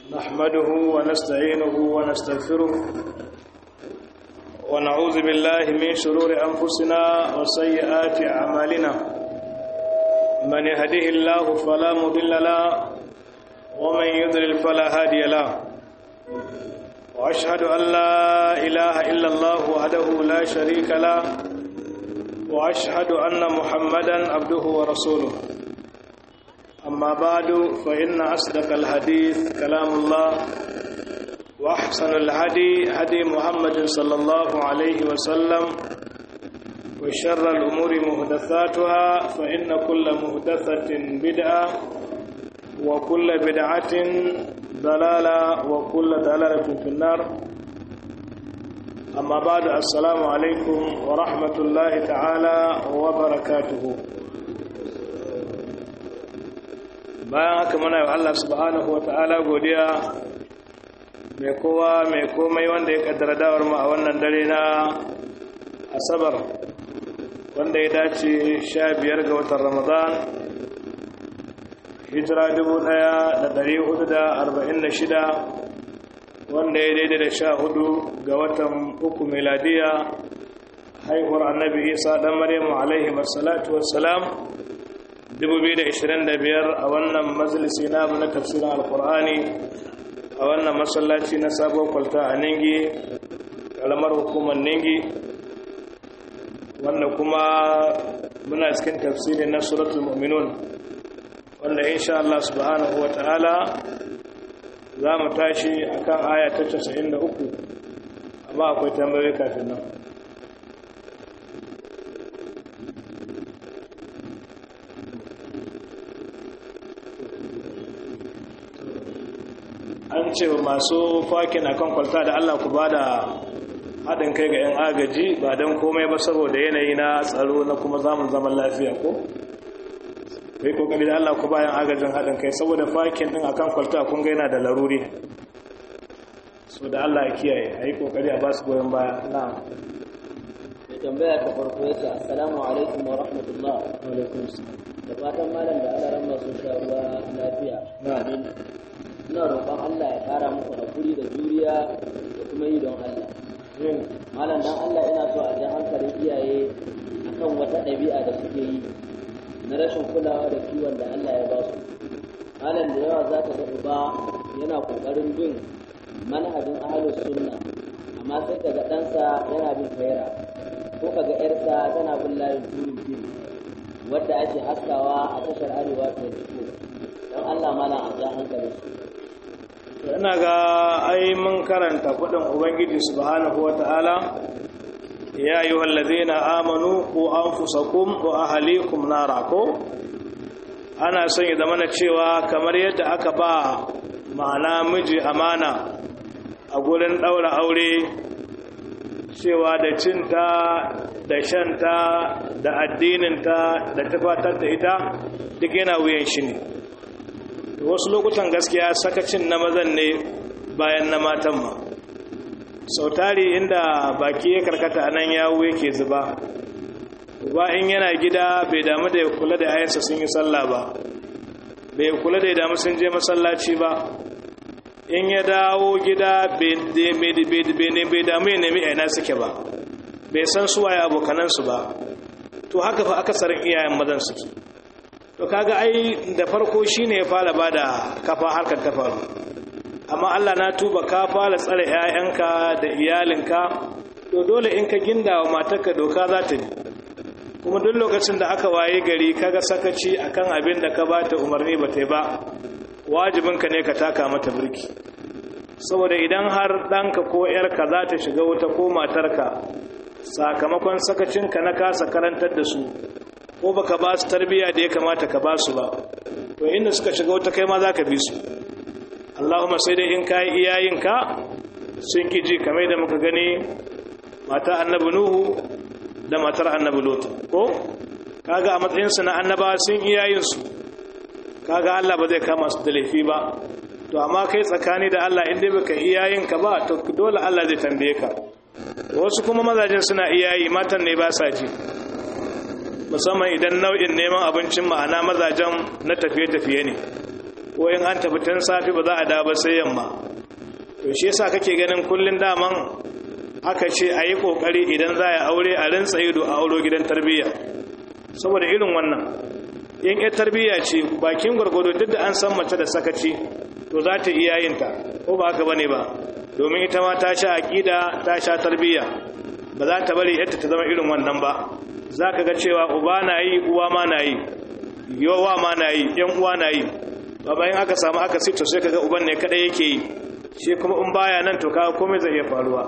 نحمده ونستعينه ونستغفره ونعوذ بالله من شرور أنفسنا وسيئات أعمالنا من يهده الله فلا مضل له ومن يضلل فلا هادي له وأشهد أن لا إله إلا الله وحده لا شريك له وأشهد أن محمدا عبده ورسوله أما بعد فإن أصدق الحديث كلام الله وأحسن الهدي هدي محمد صلى الله عليه وسلم وشر الأمور مهدثاتها فإن كل مهدثة بدعة وكل بدعة ضلالة وكل ضلالة في النار أما بعد السلام عليكم ورحمة الله تعالى وبركاته bayan haka muna yi Allah subhanahu wa ta'ala godiya mai kowa mai komai wanda ya kaddara dawar mu a wannan dare na asabar wanda ya dace sha biyar ga watan ramadan hijira dubu ɗaya da ɗari hudu da arba'in da shida wanda ya daidai da sha hudu ga watan uku miladiya haihuwar annabi isa ɗan maryamu alaihi wassalatu wassalam 2025 a wannan majalisi na na tafsirin alkur'ani a wannan masallaci na sabon kwalta a ningi kalamar hukumar ningi wanda kuma muna cikin tafsirin na suratul mu'minun wanda insha Allah subhanahu wa ta'ala za mu tashi akan aya ta 93 amma akwai tambayoyi kafin nan an ce masu fakin akan kwalta da Allah ku ba da haɗin kai ga 'yan agaji ba don komai ba saboda yanayi na tsaro na kuma zamun zaman lafiya ko? kai kokari da Allah ku ba 'yan agajin haɗin kai saboda fakin ɗin akan kwalta kun ga yana da laruri so da Allah ya kiyaye a yi kokari a ba su goyon baya na mai tambaya ta farko ya ce assalamu alaikum wa rahmatullah alaikum da fatan malam da alaran masu sha ruwa lafiya amin ina roƙon Allah ya ƙara muku hakuri da juriya da kuma yi don Allah. Malam dan Allah ina so a ji hankalin iyaye akan wata ɗabi'a da suke yi na rashin kulawa da kiwon da Allah ya ba su. Malam da yawa za ka ga uba yana ƙoƙarin bin manhajin ahalus sunna amma sai ka ga ɗansa yana bin faira ko ka ga ‘yarsa tana bin layin turin fim wadda ake haskawa a tashar arewa 24 don Allah malam a ja hankalin su. ina ga ai mun karanta kudin ubangiji subhanahu wata'ala ya yi wallazina amanu ku anfusakum wa ahlikum nara ko ana son ya zama cewa kamar yadda aka ba ma'ana miji amana a gurin daura aure cewa da cinta da shanta da addininta da tafatar da ita duk yana wuyan shi ne wasu lokutan gaskiya sakacin na mazan ne bayan na matan ma sautari inda baki ya karkata nan yawo yake zuba ba in yana gida bai damu da ya kula da ayansa sun yi sallah ba bai kula da ya damu sun je masallaci ba in ya dawo gida bai damu ya nemi aina suke ba bai san suwaye abokanansu ba to haka fa akasarin iyayen mazan suke to kaga ai da farko shine ya fara bada kafa harkar ta faru amma Allah na tuba ka fara tsare ƴaƴanka da iyalinka to dole in ka ginda wa matarka doka za ta bi kuma duk lokacin da aka waye gari kaga sakaci akan abin da ka bata umarni ba ta ba wajibinka ne ka taka mata birki saboda idan har ɗanka ko ƴarka za ta shiga wuta ko matarka sakamakon sakacinka na kasa karantar da su ko baka ba su tarbiyya da ya kamata ka ba su ba to inda suka shiga wata kai ma za ka bi su Allahumma sai dai in kayi iyayenka sun ki ji kamar da muka gani mata annabi nuhu da matar annabi lot ko kaga a matsayinsu na annabawa sun iyayensu kaga Allah ba zai kama su da laifi ba to amma kai tsakani da Allah inda baka iyayenka ba to dole Allah zai tambaye ka wasu kuma mazajen suna iyayi matan ne ba sa ji musamman idan nau'in neman abincin ma'ana mazajen na tafiye-tafiye ne ko in an tafi tun safi ba za a dawo ba sai yamma to shi yasa kake ganin kullun daman aka ce a yi kokari idan za a aure a rinsa ido a auro gidan tarbiyya saboda irin wannan in ya tarbiyya ce bakin gwargwado duk da an san mace da sakaci to za ta iya yin ta ko ba haka bane ba domin ita ma ta sha aqida ta sha tarbiyya ba za ta bari yadda ta zama irin wannan ba za ka ga cewa uba na yi uwa ma na yi yawa ma na yi yan uwa na yi ba bayan aka samu aka sito sai kaga uban ne kadai yake yi shi kuma in baya nan to kaga komai zai iya faruwa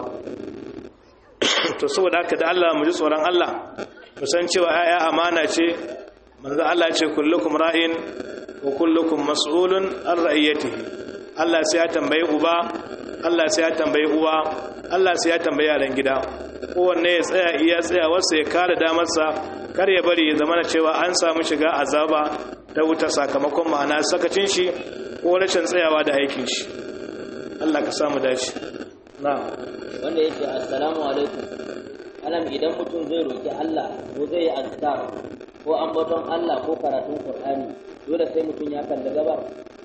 to saboda haka da Allah mu ji tsoron Allah mu san cewa ayya amana ce manzo Allah ce kullukum ra'in wa kullukum mas'ulun an ra'iyatihi Allah sai ya tambayi uba Allah sai ya tambayi uwa Allah sai ya tambayi yaran gida kowanne ya tsaya iya tsaya wasu ya kare damarsa kar ya bari ya zama cewa an samu shiga azaba ta wuta sakamakon ma'ana sakacin shi ko rashin tsayawa da aikin shi Allah ka samu dace na'am wanda yake assalamu alaikum alam idan mutum zai roki Allah ko zai yi azkar ko ambaton Allah ko karatun Qur'ani dole sai mutum ya kalli gabar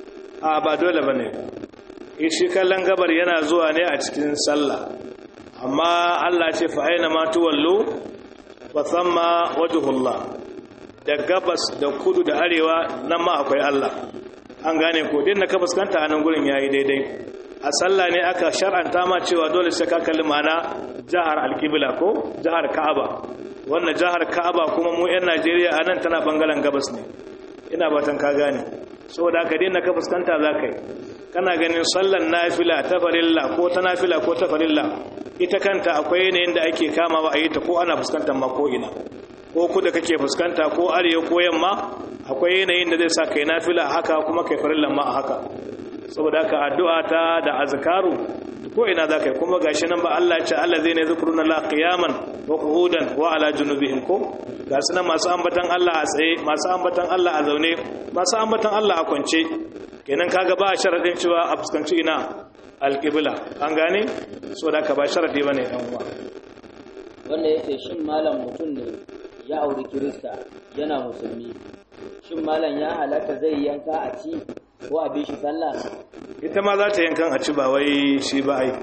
a ba dole bane shi kallon gabar yana zuwa ne a cikin sallah amma Allah ce fa aina ma tuwallu fa thamma wajhullah da gabas da kudu da arewa nan ma akwai Allah an gane ko din da ka fuskanta a nan gurin yayi daidai a sallah ne aka shar'anta ma cewa dole sai ka kalli mana jihar alqibla ko jihar Ka'aba wannan jihar Ka'aba kuma mu 'yan Najeriya a nan tana bangaren gabas ne ina batan ka gane saboda ka daina ka fuskanta za ka yi kana ganin sallan nafila ta farilla ko ta nafila ko ta farilla ita kanta akwai yanayin da ake kamawa a yi ta ko ana fuskantar ma ko ina ko kuda kake fuskanta ko arewa ko yamma akwai yanayin da zai sa kai nafila a haka kuma kai farillan ma a haka saboda haka addu'a ta da azkaru ko ina za ka yi kuma gashi nan ba Allah ce Allah zai ne zikruna la qiyaman wa qu'udan wa ala junubihim ko ga su nan masu ambatan Allah a tsaye masu ambatan Allah a zaune masu ambatan Allah a kwance kenan kaga ba sharadin cewa a fuskanci ina alqibla an gane saboda ka ba sharadi bane dan uwa wanda yace shin malam mutum ne ya auri kirista yana musulmi shin malam ya halatta zai yanka a ci ko a bi shi sallah ita ma za ta yankan a ci ba wai shi ba ai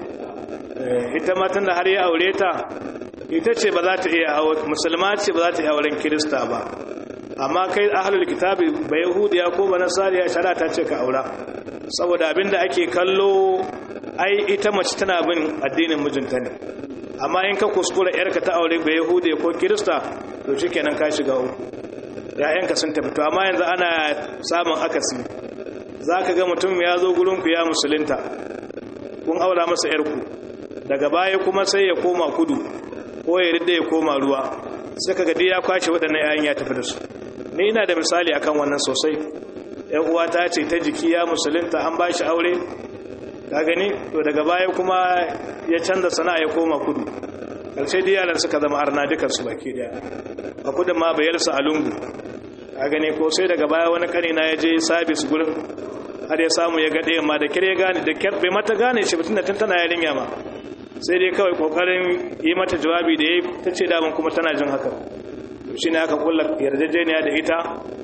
ita ma tunda har ya aure ta ita ce ba za ta iya musulma ce ba za ta iya auren kirista ba amma kai ahlul kitabi ba yahudiya ko ba nasariya shara ta ce ka aura saboda abinda ake kallo ai ita mace tana bin addinin mijinta ne amma in ka kuskura yarka ta aure ba yahudiya ko kirista to shikenan ka shiga uku ya'yanka sun tafi to amma yanzu ana samun akasi za ka ga mutum ya zo gurinku ya musulunta kun aura masa yarku daga baya kuma sai ya koma kudu ko ya ridda ya koma ruwa sai ka gadi ya kwashe waɗannan yayin ya tafi da su ni ina da misali akan wannan sosai yan uwa ta ce ta jiki ya musulunta an bashi aure ka gani to daga baya kuma ya canza sana'a ya koma kudu karshe da yaran suka zama arna dukan su baki daya a kudin ma bayarsa a lungu ka gani ko sai daga baya wani kanina ya je sabis gurin har ya samu ya gaɗe ma da kire gane da kyar bai mata gane shi mutum da tun tana yarinya ma sai dai kawai kokarin yi mata jawabi da ya ta ce daman kuma tana jin haka shi ne aka kulla yarjejeniya da ita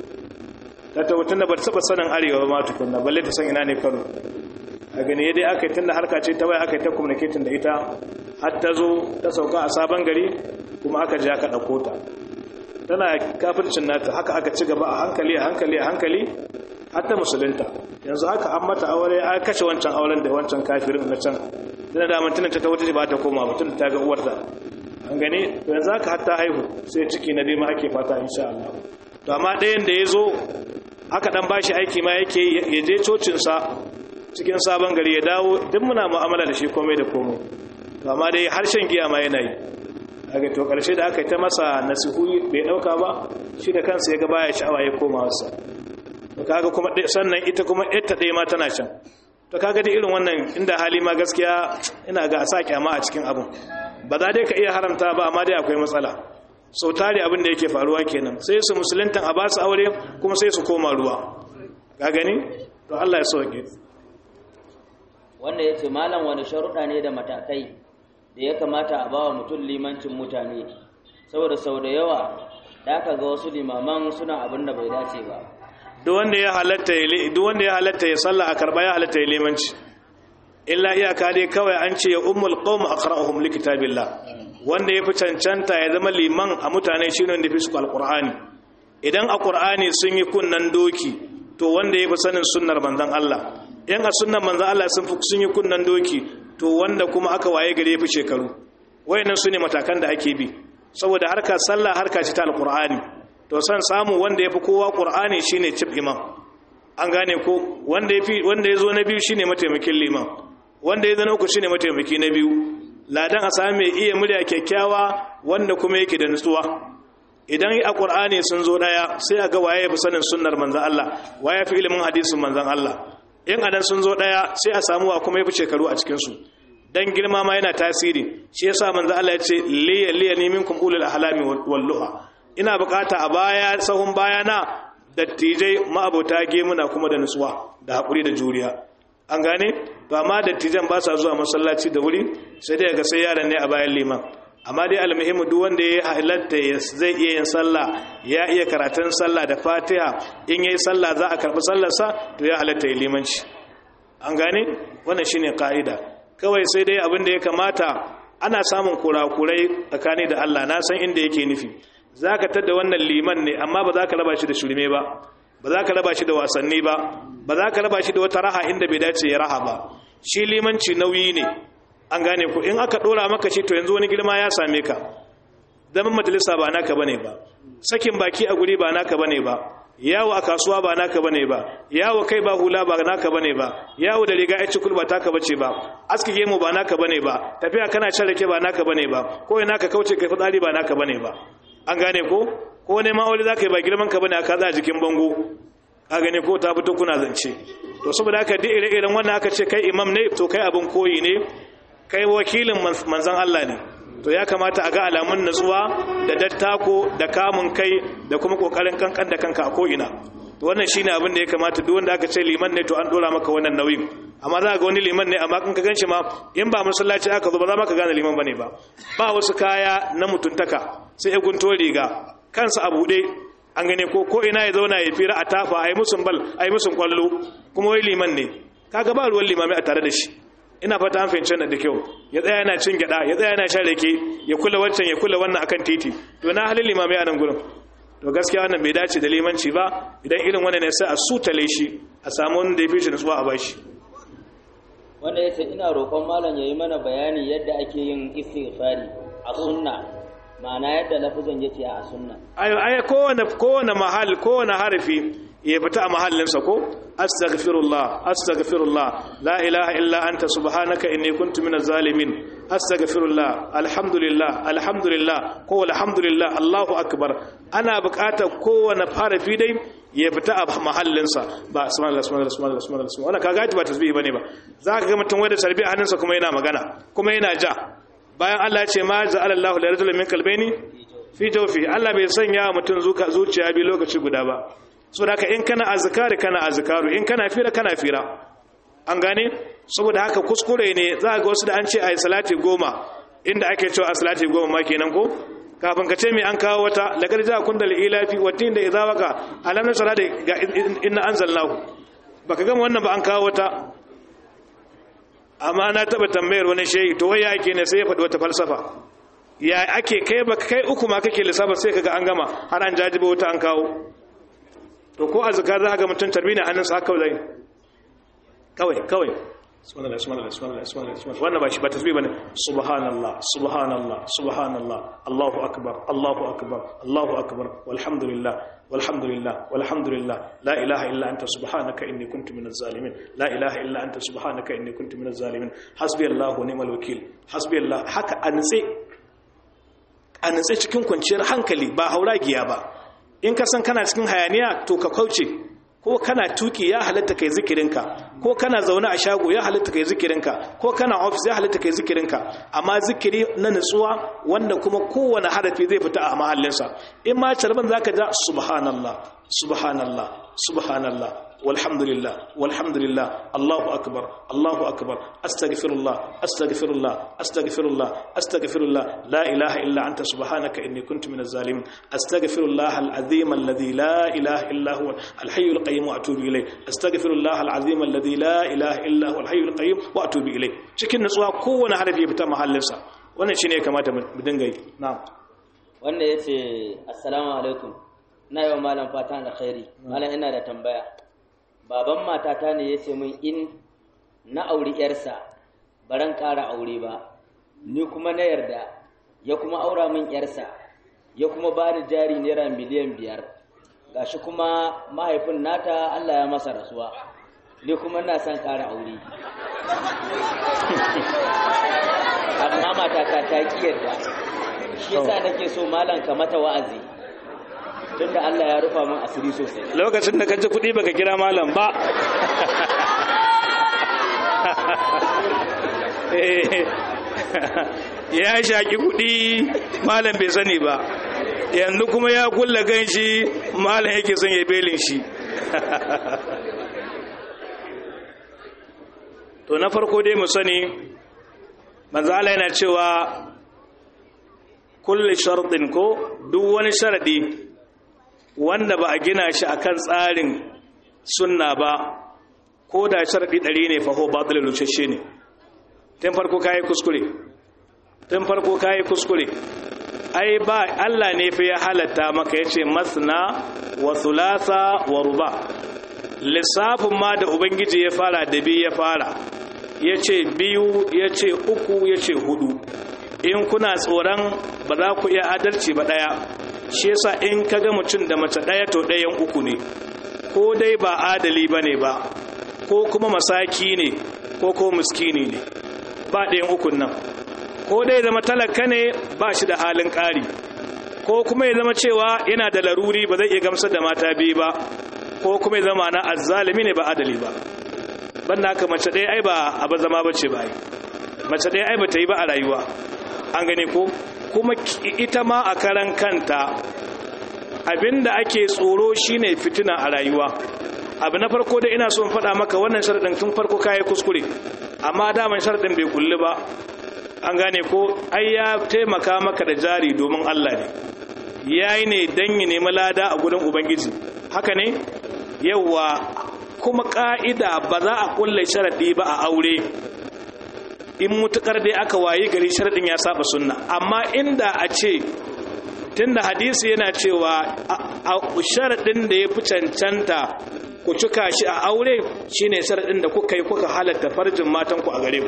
ta tabbatar da ba ta sanin arewa ba ma tukunna balle ta san ina ne kano a gani dai aka yi tun da harka ce ta bai aka yi ta communicating da ita har ta zo ta sauka a sabon gari kuma aka je aka ɗauko ta tana kafircin nata haka aka ci gaba a hankali a hankali a hankali har ta musulunta yanzu haka an mata aure an kashe wancan auren da wancan kafirin na can dana da mantunan ta wuce ba ta koma mutum ta ga uwarta an gani to yanzu haka har ta haihu sai ciki na dai ma ake fata insha Allah to amma ɗayan da ya zo aka dan bashi aiki ma yake ya je cocin sa cikin sabon gari ya dawo duk muna mu'amala da shi komai da komai to amma dai harshen giya ma yana yi daga to karshe da aka yi ta masa nasihu bai dauka ba shi da kansa ya ga baya sha'awa ya koma wasa to kaga kuma sannan ita kuma ita ɗaya ma tana can to kaga da irin wannan inda hali ma gaskiya ina ga a sa kyama a cikin abin ba za dai ka iya haramta ba amma dai akwai matsala sau tare abin da yake faruwa kenan sai su musuluntan a ba su aure kuma sai su koma ruwa ka gani to Allah ya sauke wanda ya ce malam wani sharuɗa ne da matakai da ya kamata a bawa mutum limancin mutane saboda sau da yawa da aka ga wasu limaman suna abin da bai dace ba duk wanda ya halatta ya duk wanda ya halatta ya salla a karba ya halatta ya limanci illa iyaka dai kawai an ce ya ummul qawm aqra'uhum likitabillah wanda ya fi cancanta ya zama liman a mutane shine wanda fi su alqur'ani idan a qur'ani sun yi kunnan doki to wanda ya fi sanin sunnar manzon Allah in a sunnar manzon Allah sun fi sun yi kunnan doki to wanda kuma aka waye gare ya fi shekaru wayannan su ne matakan da ake bi saboda harka sallah harka ce ta alqur'ani to san samu wanda yafi kowa qur'ani shine cif imam an gane ko wanda yafi wanda yazo na biyu shine mataimakin liman wanda yazo na uku shine mataimaki na biyu ladan a sami mai iya murya kyakkyawa wanda kuma yake da nutsuwa idan a qur'ani sun zo daya sai a ga waye yafi sanin sunnar manzon Allah waye yafi ilimin hadisin manzon Allah in adan sun zo daya sai a samu wa kuma yafi shekaru a cikin su dan girma ma yana tasiri shi yasa manzo Allah ya ce liya liya ni minkum ulul ahlami wal luha ina bukata a baya sahun baya na dattijai ma'abota gemuna kuma da nutsuwa da hakuri da juriya an gane to amma dattijan ba sa zuwa masallaci da wuri sai dai ga sai yaran ne a bayan liman amma dai almuhimu duk wanda ya halatta zai iya yin sallah ya iya karatun sallah da fatiha in yayi sallah za a karbi sallarsa to ya halatta ya limanci an gane wannan shine ka'ida kawai sai dai abin da ya kamata ana samun kurakurai tsakani da Allah na san inda yake nufi za ka tadda wannan liman ne amma ba za ka raba shi da shirme ba ba za ka raba shi da wasanni ba ba za ka raba shi da wata raha inda bai dace ya raha ba shi limanci nauyi ne an gane ku in aka dora maka shi to yanzu wani girma ya same ka zaman majalisa ba naka bane ba sakin baki a guri ba naka bane ba yawo a kasuwa ba naka bane ba yawo kai ba hula ba naka bane ba yawo da riga aici kulba taka bace ba aski gemu ba naka bane ba tafiya kana shan rake ba naka bane ba ko ina ka kauce kai fitsari ba naka bane ba an gane ko ko ne ma wani zaka yi ba girman ka bane aka za jikin bango ka gane ko ta fito kuna zance to saboda haka duk ire-iren wannan aka ce kai imam ne to kai abin koyi ne kai wakilin manzon Allah ne to ya kamata a ga alamun natsuwa da dattako da kamun kai da kuma kokarin kankan da kanka a ko'ina to wannan shine abin da ya kamata duk wanda aka ce liman ne to an dora maka wannan nauyin amma za ga wani liman ne amma kan ka ganshi ma in ba masallaci aka zo ba za maka gane liman bane ba ba wasu kaya na mutuntaka sai ya gunto riga kansa a bude an gane ko ko ina ya zauna ya fira a tafa ayi musun bal ayi musun kwallo kuma wai liman ne kaga ba ruwan limami a tare da shi ina fata an fahimci da kyau ya tsaya yana cin gyada ya tsaya yana shan rake ya kula wancan ya kula wannan akan titi to na halin limamai a nan gurin to gaskiya wannan bai dace da limanci ba idan irin wannan ne sai a sutale shi a samu wanda ya fi shi nutsuwa a bashi wanda ya ce ina roƙon malam ya yi mana bayani yadda ake yin istighfari a sunna ma'ana yadda lafazin yake a sunna ayo ai kowane kowane mahal kowane harfi ya fita a mahallinsa ko astaghfirullah astaghfirullah la ilaha illa anta subhanaka inni kuntu minaz zalimin astaghfirullah alhamdulillah alhamdulillah ko alhamdulillah allahu akbar ana buƙatar kowane harafi dai ya fita a mahallinsa ba subhanallah subhanallah subhanallah subhanallah wannan kaga ba tasbihi bane ba zaka ga mutum wanda tarbiya hannunsa kuma yana magana kuma yana ja bayan Allah ya ce ma ja'ala Allahu li rajulin min qalbayni fi jawfi Allah bai sanya mutum zuciya bi lokaci guda ba so da in kana azkari kana azkaru in kana fira kana fira an gane saboda haka kuskure ne za ga wasu da an ce ayi salati goma inda ake cewa a salati goma ma kenan ko kafin ka ce mai an kawo wata lagar ja kun da ilafi wattin da idza waka alam nasara da ga inna anzalnahu baka gama wannan ba an kawo wata amma na taba tambayar wani shehi to waya yake ne sai ya faɗi wata falsafa ya ake kai ba kai uku ma kake lissafa sai kaga an gama har an jajiba wata an kawo to ko azkar za ga mutum tarbi ne hannunsa haka zai kawai kawai subhanallah subhanallah subhanallah subhanallah wannan ba shi ba tasbih bane subhanallah subhanallah subhanallah allahu akbar allahu akbar allahu akbar walhamdulillah walhamdulillah walhamdulillah la ilaha illa anta subhanaka inni kuntu minaz zalimin la ilaha illa anta subhanaka inni kuntu minaz zalimin hasbi allah wa ni'mal wakil hasbi allah haka anse anse cikin kwanciyar hankali ba hauragiya ba in ka san kana cikin hayaniya to ka kauce ko kana tuki ya halatta kai zikirinka ko kana zaune a shago ya halatta kai zikirinka ko kana office ya halatta kai zikirinka amma zikiri na nutsuwa wanda kuma kowane harafi zai fita a mahallinsa in ma calban zaka ja subhanallah subhanallah subhanallah walhamdulillah walhamdulillah Allahu akbar Allahu akbar astaghfirullah astaghfirullah astaghfirullah astaghfirullah la ilaha illa anta subhanaka inni kuntu minaz zalimin astaghfirullah al-azim alladhi la ilaha illa huwa al-hayy al-qayyum wa atubu ilayh astaghfirullah al-azim alladhi la ilaha illa huwa al-hayy al-qayyum wa atubu ilayh cikin nutsuwa kowane harafi ya fita mahallinsa wannan shine ya kamata mu dinga yi na'am wanda yace assalamu alaikum na yi wa malam fatan alkhairi malam ina da tambaya baban matata ne ya ce min in na auri yarsa baran ƙara aure ba ni kuma na yarda ya kuma aura min yarsa ya kuma ba ni jari naira miliyan biyar gashi kuma mahaifin nata Allah ya masa rasuwa ni kuma ina son ƙara aure amma matata ta ƙi yarda shi yasa nake so malam ka mata wa'azi tunda Allah ya rufa min asiri sosai lokacin da kaji kuɗi baka kira malam ba ya shaki kuɗi malam bai sani ba yanzu kuma ya kulla ganshi malam yake son ya belin shi to na farko dai mu sani manzo Allah yana cewa kulli shartin ko duk wani sharadi wanda ba a gina shi akan tsarin sunna ba ko da sharadi ɗari ne faho ba da lucashe ne tun farko kayi kuskure tun farko kayi kuskure ai ba Allah ne fi ya halatta maka yace masna wa thulatha wa ruba lissafin ma da ubangiji ya fara da biyu ya fara yace biyu yace uku yace hudu in kuna tsoron ba za ku iya adalci ba daya shi yasa in kaga mutum da mace daya to dayan uku ne ko dai ba adali bane ba ko kuma masaki ne ko ko miskini ne ba ɗayan ukun nan ko dai zama talaka ne ba shi da halin ƙari ko kuma ya zama cewa yana da laruri ba zai iya gamsar da mata biyu ba ko kuma ya zama na azzalimi ne ba adali ba banda haka mace ɗaya ai ba abu zama ba ce ba mace ɗaya ai ba ta yi ba a rayuwa an gane ko kuma ita ma a karan kanta abinda ake tsoro shine fitina a rayuwa abu na farko da ina so in faɗa maka wannan sharaɗin tun farko kayi kuskure amma daman sharaɗin bai kulli ba an gane ko ai ya taimaka maka da jari domin Allah ne yayi ne dan ya nemi lada a gurin ubangiji haka ne yawa kuma ka'ida ba za a kulle sharaɗi ba a aure in mutukar dai aka wayi gari sharaɗin ya saba sunna amma inda a ce tunda hadisi yana cewa a sharaɗin da ya fi cancanta ku cika shi a aure shine sharaɗin da kuka yi kuka halatta farjin matanku a gare ku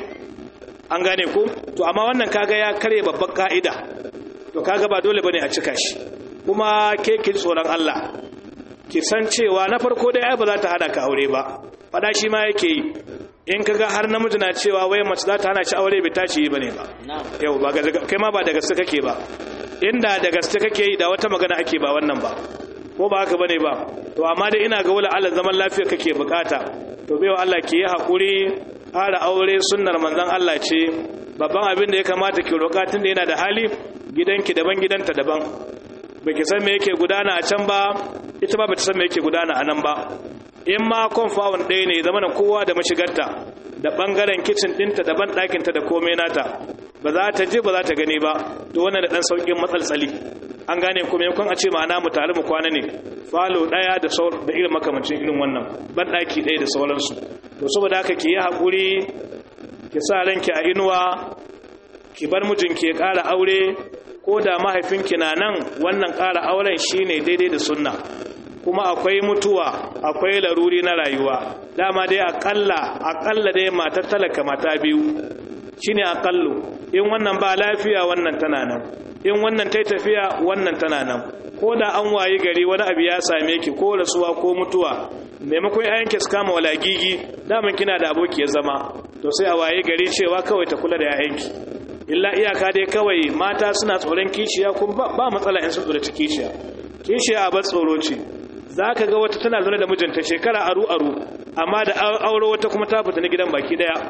an gane ku to amma wannan kaga ya karye babban ka'ida to kaga ba dole bane a cika shi kuma ke ki tsoron Allah ki san cewa na farko dai ai ba za ta hada ka aure ba fada shi ma yake yi in kaga har namiji na cewa wai mace za ta hana shi aure bai tashi yi bane ba yau ba kai ma ba da gaske kake ba inda da gaske kake yi da wata magana ake ba wannan ba ko ba haka bane ba to amma dai ina ga wala Allah zaman lafiya kake bukata to baiwa Allah ki yi hakuri fara aure sunnar manzon Allah ce babban abin da ya kamata ki roƙa tun da yana da hali gidanki daban gidanta daban baki san me yake gudana a can ba ita ba bata san me yake gudana a nan ba in ma konfawon ɗaya ne zama kowa da mashigarta da bangaren kicin ɗinta da ban ɗakinta da komai nata ba za ta je ba za ta gani ba to wannan da ɗan sauƙin matsaltsali an gane kuma yankun a ce ma'ana mu tare mu kwana ne falo ɗaya da da irin makamancin irin wannan ban ɗaki ɗaya da sauransu to saboda haka ki yi haƙuri ki sa ranki a inuwa ki bar mijinki ya ƙara aure ko da mahaifinki na nan wannan ƙara auren shine daidai da sunna kuma akwai mutuwa akwai laruri na rayuwa dama dai akalla akalla dai matar talaka mata biyu shine akallu in wannan ba lafiya wannan tana nan in wannan tai tafiya wannan tana nan ko da an wayi gari wani abu ya same ki ko rasuwa ko mutuwa maimakon yayanki su kama walagigi daman kina da aboki ya zama to sai a wayi gari cewa kawai ta kula da yayanki illa iyaka dai kawai mata suna tsoron kishiya kuma ba matsala in sun tsoraci kishiya kishiya a bar tsoro ce za ka ga wata tana zaune da mijinta shekara aru-aru amma da aure wata kuma ta fita na gidan baki daya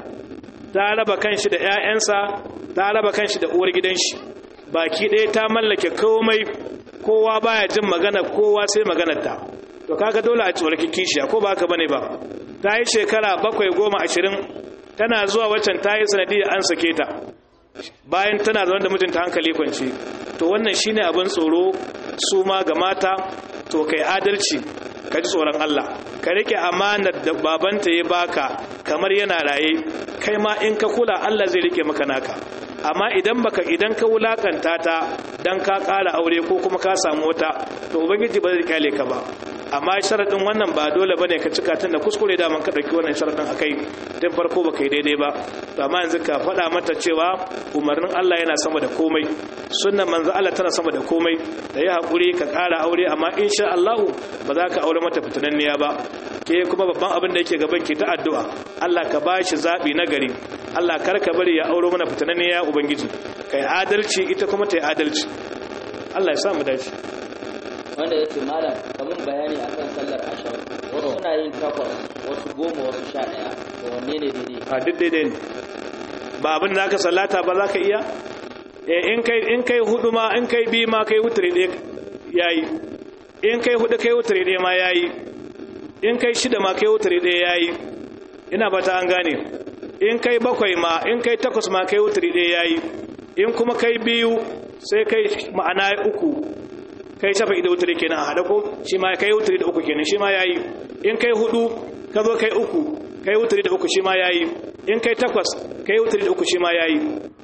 ta raba kanshi da 'ya'yansa ta raba kanshi da uwar gidanshi baki daya ta mallake komai kowa baya jin magana kowa sai maganarta to kaga dole a tsoraki kishiya ko ba haka bane ba ta yi shekara bakwai goma ashirin tana zuwa waccan ta yi sanadiyar an sake ta bayan tana zaune da mijinta hankali kwanci to wannan shine abin tsoro su ma ga mata to kai adalci ka ji tsoron Allah ka rike amanar da babanta ya baka kamar yana raye kai ma in ka kula Allah zai rike maka naka amma idan baka idan ka wulakanta ta dan ka ƙara aure ko kuma ka samu wata to ubangiji ba zai kyale ka ba amma sharadin wannan ba dole bane ka cika tun da kuskure da man ka dauki wannan sharadin akai tun farko baka yi daidai ba to amma yanzu ka faɗa mata cewa umarnin Allah yana sama da komai sunnan manzo Allah tana sama da komai da yi hakuri ka ƙara aure amma insha Allah ba za ka aure mata fitananniya ba ke kuma babban abin da yake gaban ki ta addu'a Allah ka bashi zabi na gari Allah kar ka bari ya auro mana fitananniya ubangiji kai adalci ita kuma ta yi adalci Allah ya sa mu dace wanda ya ce malam kamun bayani akan sallar ashar wasu suna yin takwas wasu goma wasu sha ɗaya to wanne ne daidai a duk daidai ne ba abin da aka sallata ba za ka iya in kai in kai hudu ma in kai bi ma kai wutare ɗaya yayi in kai hudu kai wutare ɗaya ma yayi in kai shida ma kai wutare ɗaya yayi ina ba ta an gane in kai bakwai ma in kai takwas ma kai wutare ɗaya yayi in kuma kai biyu sai kai ma'ana uku kai shafa da wutare kenan a hada ko shi ma kai wutare da uku kenan shi ma yayi in kai hudu ka zo kai uku kai wutare da uku shi ma yayi in kai takwas kai wutare da uku shi ma yayi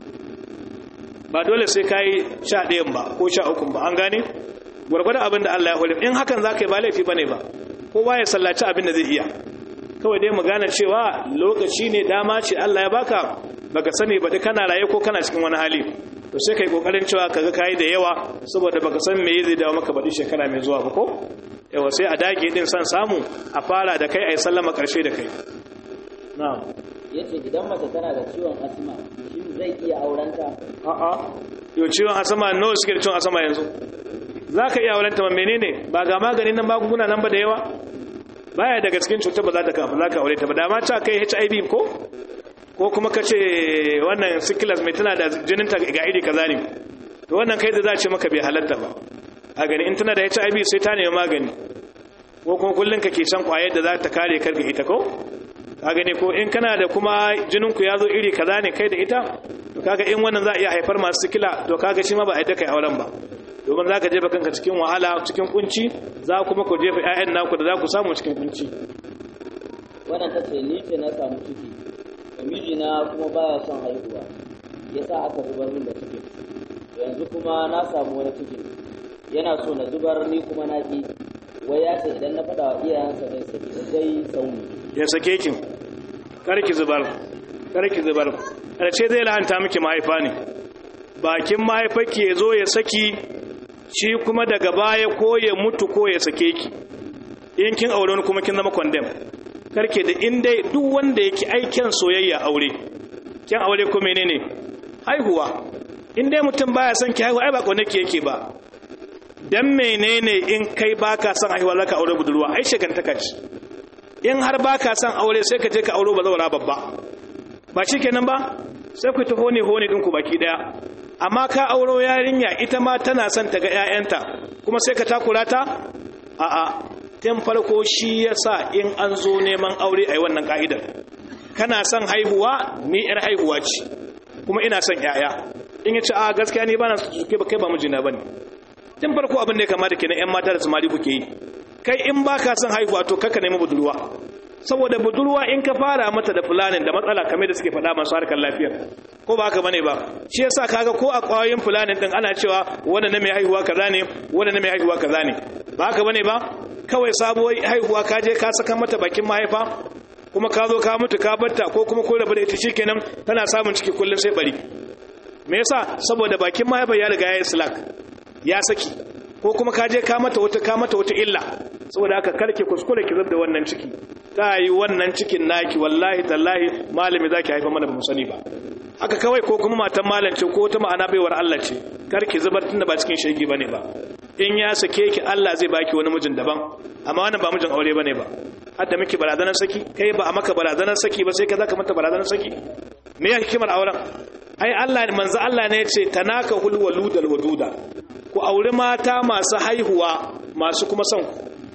ba dole sai kai sha ɗayan ba ko sha uku ba an gane gwargwadon abin da Allah ya hore in hakan za ka yi ba laifi bane ba kowa ya sallaci abin da zai iya kawai dai mu gane cewa lokaci ne dama ce Allah ya baka baka sani ba kana raye ko kana cikin wani hali to sai kai kokarin cewa kaga kai da yawa saboda baka san me zai dawo maka baɗi shekara mai zuwa ba ko yawa sai a dage din san samu a fara da kai ai sallama karshe da kai na'am yace idan mace tana da ciwon asma shin zai iya aurenta a a yo ciwon asma nawa suke da ciwon asma yanzu zaka iya aurenta ma menene ba ga maganin nan magunguna nan ba da yawa baya daga cikin cutar ba za ta kafa za ka aure ta ba dama ta kai HIV ko ko kuma ka ce wannan sikilas mai tana da jininta ga iri kaza ne to wannan kai da za ce maka bai halatta ba a gani in tana da hiv sai ta nemi magani ko kuma kullum ka ke shan kwayar da za ta kare kar ga ita ko a gani ko in kana da kuma jininku ya zo iri kaza ne kai da ita to kaga in wannan za a iya haifar masu sikila to kaga shi ma ba a yadda kai auren ba domin za ka jefa kanka cikin wahala cikin kunci za kuma ku jefa 'ya'yan naku da za ku samu cikin kunci wannan ta ce ni ce na samu ciki mijina kuma baya son haihuwa ya sa aka zubar min da cikin yanzu kuma na samu wani cikin yana so na zubar ni kuma na ƙi wai ya ce idan na faɗa wa iyayensa zai saki zai sauni ya sake ki karki zubar karki zubar ƙarshe zai lahanta miki mahaifa ne bakin mahaifarki ya zo ya saki shi kuma daga baya ko ya mutu ko ya sake ki in kin aure wani kuma kin zama condemn karke da in dai duk wanda yake aikin soyayya aure kin aure ko menene haihuwa in dai mutum baya son ki haihuwa ai ba kone ki yake ba dan menene in kai baka son haihuwa zaka aure budurwa ai shegantaka ce in har baka son aure sai ka je ka aure bazawara babba ba shikenan ba sai ku ta hone hone din ku baki daya amma ka auro yarinya ita ma tana son ta ga ƴaƴanta kuma sai ka takura ta a'a tun farko shi ya sa in an zo neman aure a yi wannan ka'idar kana son haihuwa ni yar haihuwa ce kuma ina son yaya in ya ce a gaskiya ni ba na suke ba kai ba mijina ba ne tun farko abin da ya kamata kenan yan mata da samari kuke yi kai in ba ka son haihuwa to kaka nemi budurwa saboda budurwa in ka fara mata da fulanin da matsala kamar da suke faɗa masu harkar lafiya ko ba haka bane ba shi yasa kaga ko a ƙwayoyin fulanin din ana cewa wanda na mai haihuwa kaza ne wanda na mai haihuwa kaza ne ba haka bane ba kawai sabuwar haihuwa ka je ka saka mata bakin mahaifa kuma ka zo ka mutu ka barta ko kuma ko rabu da ita shikenan tana samun ciki kullum sai bari me yasa saboda bakin mahaifa ya riga ya yi slack ya saki ko kuma ka je ka mata wata ka mata wata illa saboda haka karke kuskure ki da wannan ciki ta yi wannan cikin naki wallahi tallahi malami zaki haifa mana ba mu sani ba haka kawai ko kuma matan malam ce ko ta ma'ana baiwar Allah ce karki zubar tunda ba cikin shege bane ba in ya sake ki Allah zai baki wani mijin daban amma wannan ba mijin aure bane ba hadda miki barazanar saki kai ba a maka barazanar saki ba sai ka zaka mata barazanar saki me ya hikimar auren ai Allah manzo Allah ne ya ce tanaka hul waludal waduda ku auri mata masu haihuwa masu kuma son ku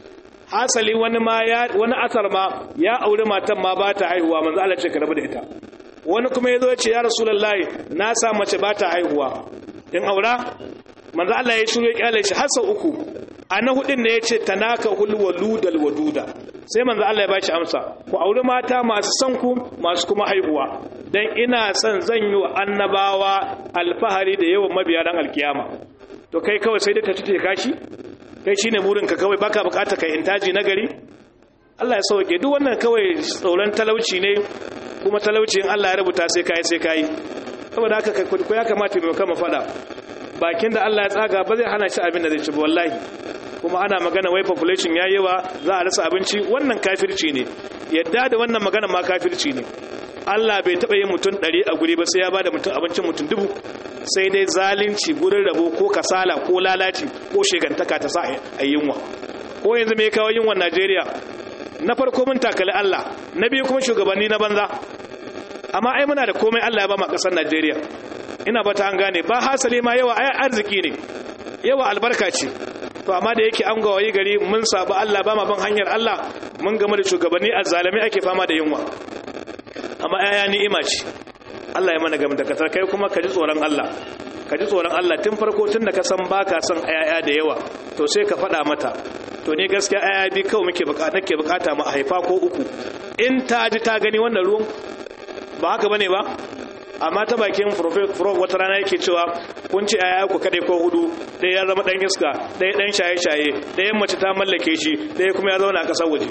hasali wani ma ya wani asar ma ya aure matan ma ba ta haihuwa manzo Allah ce ka rabu da ita wani kuma yazo ya ce ya rasulullahi na sa mace ba ta haihuwa in aura manzo Allah ya shiru ya kyale shi har sau uku a na hudin ne ya ce tanaka hulwaludal waduda sai manzo Allah ya bashi amsa ku auri mata masu son ku masu kuma haihuwa dan ina son zan yi wa annabawa alfahari da yawan mabiya dan alkiyama to kai kawai sai dai ta tuce kashi kai shine burin ka kawai baka bukata kai intaji na gari Allah ya sauke duk wannan kawai tsoron talauci ne kuma talauci in Allah ya rubuta sai kai sai kai saboda haka kai ko ya kamata mu kama fada bakin da Allah ya tsaga ba zai hana shi abin da zai ci ba wallahi kuma ana magana wai population ya yawa za a rasa abinci wannan kafirci ne yadda da wannan magana ma kafirci ne Allah bai taɓa yin mutum ɗari a guri ba sai ya ba da mutum abincin mutum dubu sai dai zalunci gurin rabo ko kasala ko lalaci ko shegantaka ta sa a yunwa ko yanzu mai kawo yunwan Najeriya na farko mun takali Allah na biyu kuma shugabanni na banza amma ai muna da komai Allah ya ba mu ƙasar Najeriya ina ba ta an gane ba hasali ma yawa ai arziki ne yawa albarka ce to amma da yake an gawayi gari mun sabu Allah ba ma ban hanyar Allah mun game da shugabanni azzalami ake fama da yunwa amma aya ni'ima ce Allah ya mana game da kasar kai kuma ka ji tsoron Allah ka ji tsoron Allah tun farko tun da ka san baka son ayaya da yawa to sai ka faɗa mata to ne gaskiya ayaya bi kawai muke bukata nake bukata mu haifa ko uku in ta ji ta gani wannan ruwan ba haka bane ba amma ta bakin prof wata rana yake cewa kun ci aya ku kadai ko hudu ɗaya ya zama ɗan iska ɗaya ɗan shaye-shaye ɗaya mace ta mallake shi ɗaya kuma ya zauna a ƙasar waje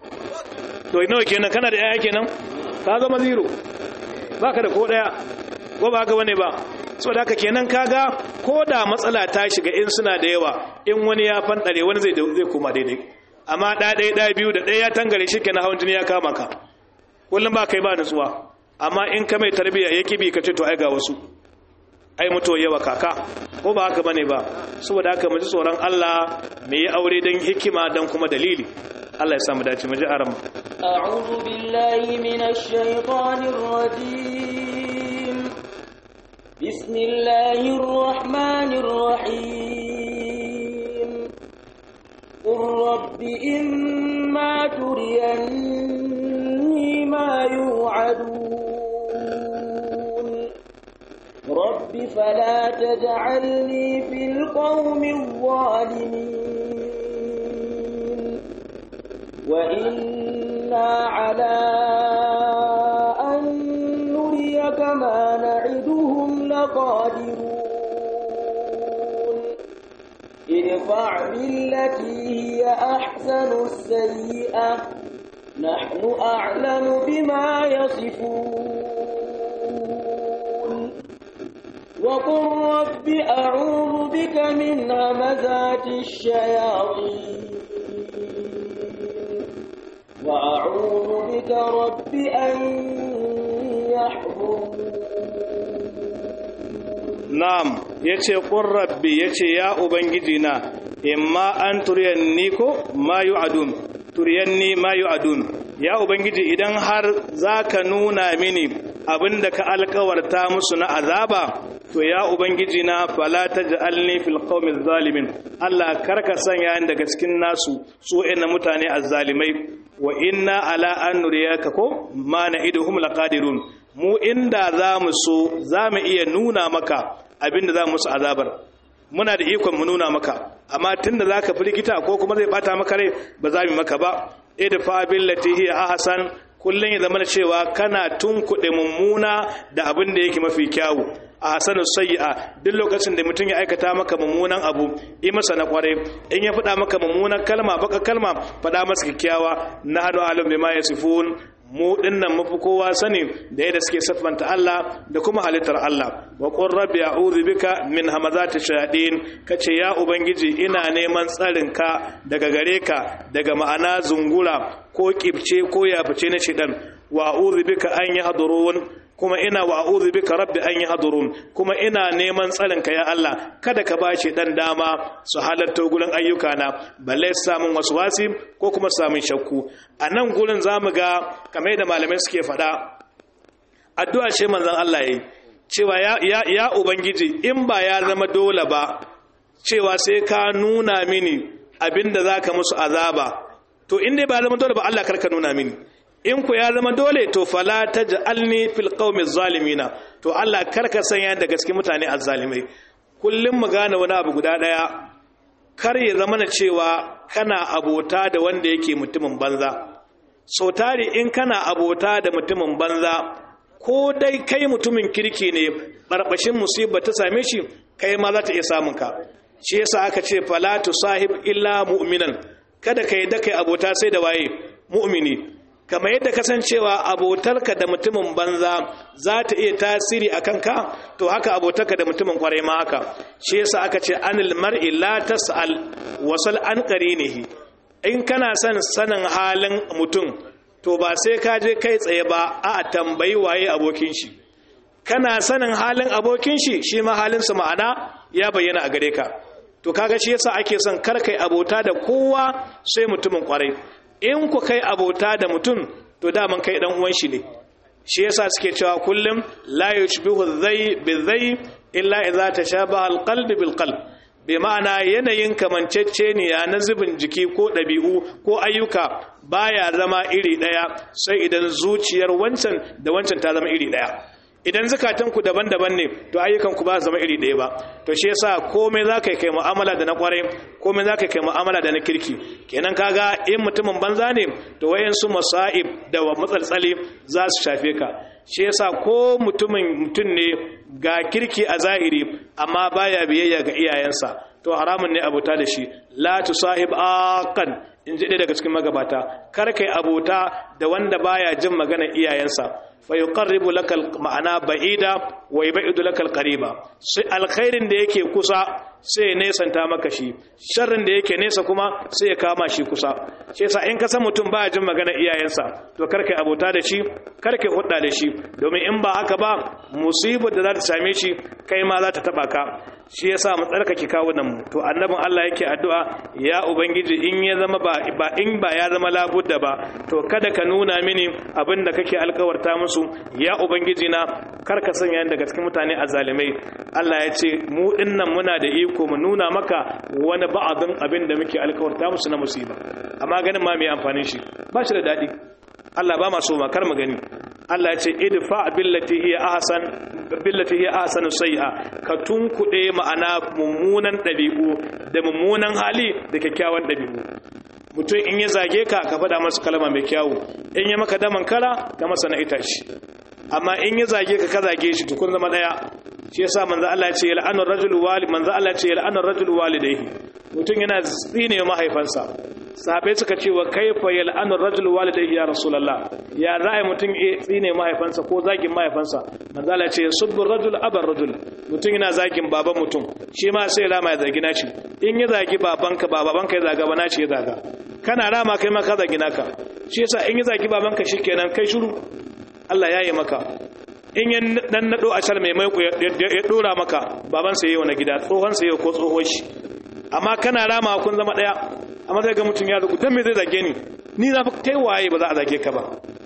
to nawa kenan kana da yaya kenan ka zama zero ba ka da ko ɗaya ko ba haka bane ba so da haka kenan kaga ko da matsala ta shiga in suna da yawa in wani ya fanɗare wani zai zai koma daidai amma ɗaya ɗaya ɗaya biyu da ɗaya ya tangare shi kenan hawan jini ya kama ka kullum ba kai ba nutsuwa amma in ka mai tarbiyya ya kibi ka ce to ai ga wasu ai mutuwa yawa kaka ko ba haka bane ba saboda haka mu ji tsoron Allah mu yi aure dan hikima dan kuma dalili Allah ya samu dace mu ji aram a'udhu billahi minash shaitanir rajim bismillahir rahmanir rahim qur rabbi imma turiyanni ma yu'adun رب فلا تجعلني في القوم الظالمين وإنا على أن نريك ما نعدهم لقادرون ادفع بالتي هي أحسن السيئة نحن أعلم بما يصفون وقل رب أعوذ بك من همزات الشياطين وأعوذ بك رب أن يحضرون na'am yace qur rabbi yace ya ubangiji na imma an turiyanni ko ma yu'adun turiyanni ma yu'adun ya ubangiji idan har zaka nuna mini abinda ka alkawarta musu na azaba to ya ubangiji na fala taj'alni fil qaumiz zalimin Allah karka sanya ni daga cikin nasu su ina mutane azzalimai wa inna ala an nuriyaka ko ma na'iduhum laqadirun mu inda zamu so zamu iya nuna maka abinda za musu azabar muna da ikon mu nuna maka amma tunda zaka firgita ko kuma zai bata maka rai ba za mu maka ba idfa billati hiya ahsan kullun ya zama cewa kana tunkuɗe mummuna da abin da yake mafi kyawu a hasanu sayyi'a duk lokacin da mutum ya aikata maka mummunan abu yi masa na kwarai in ya faɗa maka mummunan kalma baka kalma faɗa masa kyakkyawa na hadu alim bima yasifun mu dinnan mafi kowa sani da yadda suke siffanta Allah da kuma halittar Allah wa qur rabbi a'udhu bika min hamazati shayatin kace ya ubangiji ina neman tsarin ka daga gare ka daga ma'ana zungura ko kibce ko yafice na shidan wa a'udhu bika an yahdurun kuma ina wa a'udhu bika rabbi an yahdurun kuma ina neman tsarin ka ya Allah kada ka bashi dan dama su halarta gurin ayyuka na balle samun waswasi ko kuma samun shakku a nan gurin zamu ga kamar da malamai suke faɗa addu'a ce manzon Allah yayi cewa ya, ya, ya ubangiji in ba ya zama dole ba cewa sai ka nuna mini abinda zaka musu azaba to in dai ba zama dole ba Allah karka nuna mini in ku ya zama dole to fala taj'alni fil qaumi zalimina to Allah karka sanya da gaske mutane azzalimai kullum mu gane wani abu guda daya kar ya zama na cewa kana abota da wanda yake mutumin banza sau tari in kana abota da mutumin banza ko dai kai mutumin kirki ne barbashin musibar ta same shi kai ma za ta iya samun ka shi yasa aka ce fala sahib illa mu'minan kada kai da kai abota sai da waye mu'mini kamar yadda kasancewa abotarka da mutumin banza za ta iya tasiri a kanka to haka abotarka da mutumin kwarai ma haka shi yasa aka ce anil mar'i la tas'al wasal an qarinihi in kana son sanin halin mutum to ba sai ka je kai tsaye ba a tambayi waye abokin shi kana sanin halin abokin shi shi ma halinsa ma'ana ya bayyana a gare ka to kaga shi yasa ake son kar kai abota da kowa sai mutumin kwarai in ku kai abota da mutum to daman kai dan uwan shi ne shi yasa suke cewa kullum la yushbihu dhay bidhay illa idza tashabaha alqalb bilqalb bi ma'ana yanayin kamanceceniya na zubin jiki ko ɗabi'u ko ayyuka baya zama iri ɗaya sai idan zuciyar wancan da wancan ta zama iri ɗaya idan zukatanku daban-daban ne to ayyukanku ba zama iri ɗaya ba to shi yasa komai za ka kai mu'amala da na kwarai komai za ka kai mu'amala da na kirki kenan kaga in mutumin banza ne to wayansu masa'ib da wa matsaltsali za su shafe ka shi yasa ko mutumin mutum ne ga kirki a zahiri amma baya biyayya ga iyayensa to haramun ne abota da shi la tusahib aqan in ji ɗaya daga cikin magabata kar kai abota da wanda baya jin maganar iyayensa fa yuqarribu lakal ma'ana ba'ida wa yub'idu lakal qariba sai alkhairin da yake kusa sai nesanta maka shi sharrin da yake nesa kuma sai ya kama shi kusa shi yasa in ka san mutum baya jin maganar iyayensa to kar kai abota da shi kar kai hudda da shi domin in ba haka ba musibar da za ta same shi kai ma za ta taba ka shi yasa mu tsarkake kawunan mu to annabin Allah yake addu'a ya ubangiji in ya zama ba ba in ba ya zama labudda ba to kada ka nuna mini abin da kake alkawarta musu ya ubangiji na kar ka sanya ni daga cikin mutane azalimai Allah ya ce mu dinnan muna da iko mu nuna maka wani ba'adin abin da muke alkawarta musu na musiba amma ganin ma mai amfanin shi ba shi da dadi Allah ba ma so ma kar mu gani Allah ya ce idfa billati hiya ahsan billati hiya ahsanu sayyi'a ka tunkuɗe ma'ana mummunan ɗabi'u da mummunan hali da kyakkyawan ɗabi'u mutum in ya zage ka ka faɗa masa kalma mai kyawu in ya maka daman kara ka masa na itashi amma in ya zage ka ka zage shi to kun zama ɗaya shi yasa manzo Allah ya ce yal'anu rajul walid manzo Allah ya ce yal'anu rajul walidayhi mutum yana tsine mahaifansa sahabai suka ce wa kaifa yal'anu rajul walidayhi ya rasulullah ya za a mutum ya tsine mahaifansa ko zagin mahaifansa manzo Allah ya ce subbu rajul abar rajul mutum yana zagin baban mutum shi ma sai rama ya zagi naci in ya zagi babanka ba babanka ya zaga ba naci ya zaga kana rama kai ma ka zagi naka shi yasa in ya zagi babanka shikenan kai shiru Allah ya yi maka in ya dan nado a cal mai maiko ya dora maka baban sa yayi wani gida tsohon sa yayi ko tsohon shi amma kana rama kun zama daya amma sai ga mutum ya zuku dan me zai zage ni ni na kai waye ba za a zage ka ba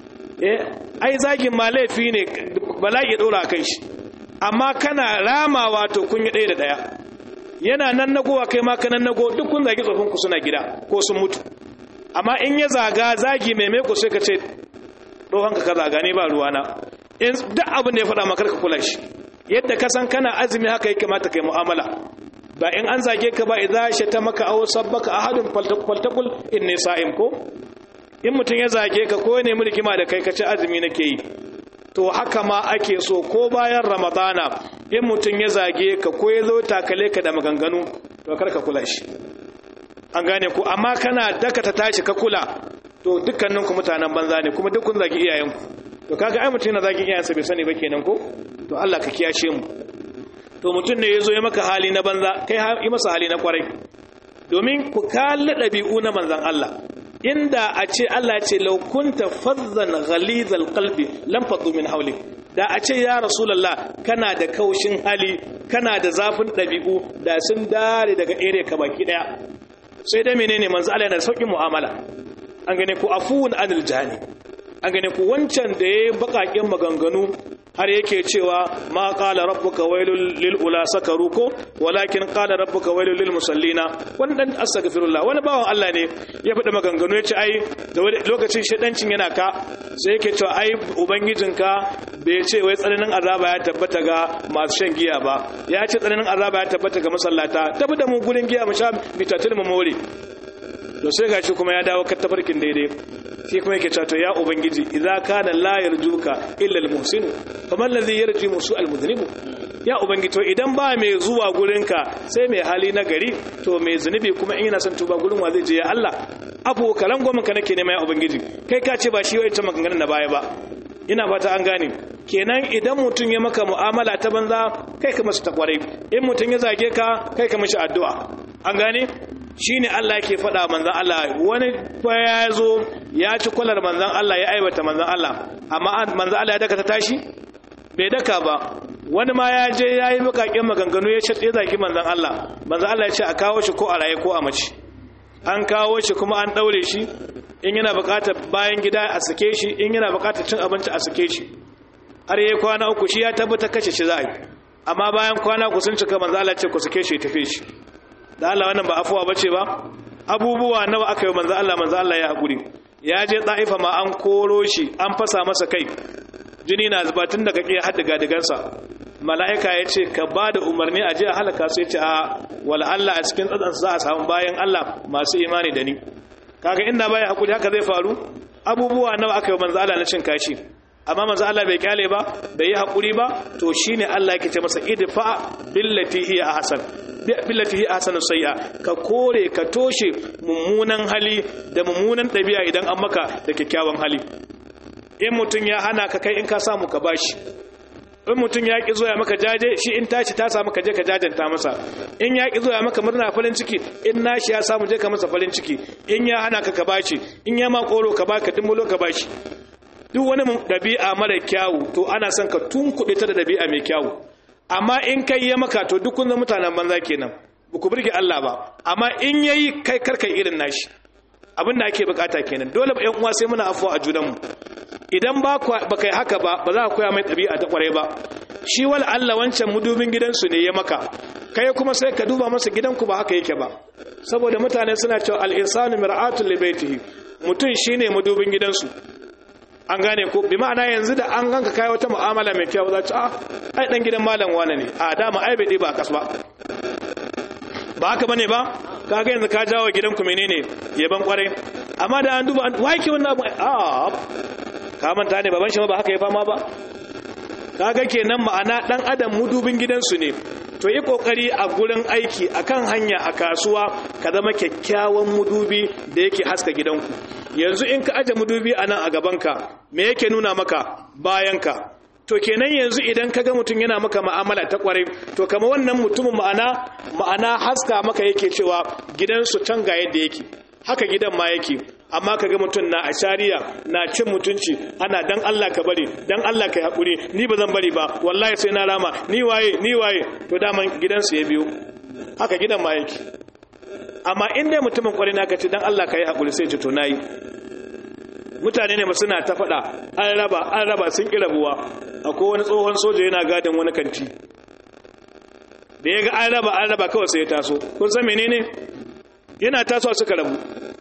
eh ai zagin ma laifi ne bala'i ya dora kai shi amma kana ramawa to kun yi daya da daya yana nan nagowa kai ma kanan nago duk kun zagi tsofin ku suna gida ko sun mutu amma in ya zaga zagi mai maiko sai ka ce tsohon ka zaga ne ba ruwana in duk abin da ya faɗa maka ka kula shi yadda ka san kana azumi haka ya kamata kai mu'amala ba in an zage ka ba idza shata maka aw sabbaka ahadun faltaqul inni sa'im ko in mutun ya zage ka ko ne mulkima da kai ka ci azumi nake yi to haka ma ake so ko bayan ramadana in mutun ya zage ka ko ya zo takale ka da maganganu to kar ka kula shi an gane ku amma kana daka ta tashi ka kula to dukkaninku mutanen banza ne kuma duk kun zagi iyayenku to kaga ai mutum yana zagin iyayensa bai sani ba kenan ko to Allah ka kiyashe mu to mutum ne yazo ya maka hali na banza kai yi masa hali na kwarai domin ku kalli dabi'u na manzon Allah inda a ce Allah ya ce law kunta fazzan ghalizal qalbi lam faddu min hawlik da a ce ya rasulullah kana da kaushin hali kana da zafin dabi'u da sun dare daga ere ka baki daya sai dai menene manzo Allah yana da saukin mu'amala an gane ku afuwun anil jani an gane ku wancan da ya yi bakakin maganganu har yake cewa ma qala rabbuka wailul lil ula sakaru ko walakin qala rabbuka wailul lil musallina wannan astaghfirullah wani bawan Allah ne ya faɗi maganganu ya ce ai da lokacin shedancin yana ka sai yake cewa ai ubangijinka bai ce wai tsananin azaba ya tabbata ga masu shan giya ba ya ce tsananin azaba ya tabbata ga masallata tafi da mu gurin giya mu sha bitatul mu more to sai gashi kuma ya dawo kattafarkin daidai shi kuma yake cewa to ya ubangiji idza kana la yarjuka illa almuhsin faman ladhi yarji musu almudhnibu ya ubangiji to idan ba mai zuwa gurinka sai mai hali na gari to mai zunubi kuma in yana son tuba gurin wa zai je ya Allah abu kalan goma ka nake nema ya ubangiji kai ka ce ba shi wai ta maganganun na baya ba ina fata an gane kenan idan mutum ya maka mu'amala ta banza kai ka masa ta kwarai in mutum ya zage ka kai ka mishi addu'a an gane shine Allah yake faɗa manzon Allah wani fa ya zo ya ci kwalar manzon Allah ya aiwata manzon Allah amma manzon Allah ya daka ta tashi bai daka ba wani ma ya je ya yi bukakin maganganu ya ce ya zaki manzon Allah manzon Allah ya ce a kawo shi ko a raye ko a mace an kawo shi kuma an daure shi in yana bukatar bayan gida a sake shi in yana bukatar cin abinci a sake shi har yayi kwana uku shi ya tabbata kashe shi za a yi amma bayan kwana ku sun cika manzo Allah ce ku sake shi tafi shi da Allah wannan ba afuwa bace ba abubuwa nawa aka yi manzo Allah manzo Allah ya hakuri ya je Taifa ma an koro shi an fasa masa kai jini na zuba tun daga kiyar hadda gadigansa mala'ika ya ce ka ba da umarni a je a halaka su ya ce a wala Allah a cikin tsatsansu za a samu bayan Allah masu imani da ni kaga inda baya hakuri haka zai faru abubuwa nawa aka yi manzo Allah na cin kashi amma manzo Allah bai kyale ba bai yi hakuri ba to shine Allah yake ce masa idfa billati hiya ahsan billati hiya ahsanu sayya ka kore ka toshe mummunan hali da mummunan dabi'a idan an maka da kyakkyawan hali in mutun ya hana ka kai in ka samu ka bashi in mutum ya ƙi zoya maka jaje shi in tashi ta samu ka je ka jajanta masa in ya ƙi zoya maka murna farin ciki in nashi ya samu je ka masa farin ciki in ya hana ka ka bashi in ya ma koro ka baka dumbulo ka bashi duk wani dabi'a mara kyawu to ana son ka tunkuɗe ta da dabi'a mai kyawu amma in kai ya maka to duk kun zama mutanen banza kenan ba ku burge Allah ba amma in yayi kai karka irin nashi abin da ake bukata kenan dole ba ƴan uwa sai muna afuwa a junanmu idan ba ka yi haka ba ba za ka koya mai ɗabi'a ta ƙwarai ba shi wal Allah wancan mudubin gidansu ne ya maka kai kuma sai ka duba masa gidanku ba haka yake ba saboda mutane suna cewa al-insanu mir'atul li baitihi mutum shine mudubin gidansu an gane ko bi ma'ana yanzu da an ganka kai wata mu'amala mai kyau za ta ah ai dan gidan malam wane ne a dama ai bai ba a kasba ba haka bane ba kaga yanzu ka jawo gidanku menene yaban kwarai amma da an duba wai ke wannan abu a ka manta ne baban shi ba haka ya fama ba kaga kenan ma'ana dan adam mudubin gidansu ne to yi kokari a gurin aiki akan hanya a kasuwa ka zama kyakkyawan mudubi da yake haska gidanku yanzu in ka aje mudubi a nan a gabanka me yake nuna maka bayanka to kenan yanzu idan ka ga mutum yana maka ma'amala ta kwarai to kama wannan mutumin ma'ana ma'ana haska maka yake cewa gidansu can ga yadda yake haka gidan ma yake amma kaga mutum na ashariya na cin mutunci ana dan Allah ka bari dan Allah ka hakuri ni ba zan bari ba wallahi sai na rama ni waye ni waye to daman gidansu ya biyo haka gidan ma yake amma in dai mutumin kwarai na kace dan Allah ka yi hakuri sai ce to nayi mutane ne suna ta faɗa an raba an raba sun ƙi rabuwa akwai wani tsohon soja yana gadin wani kanti da ya ga an raba an raba kawai sai ya taso kun san menene yana tasowa suka rabu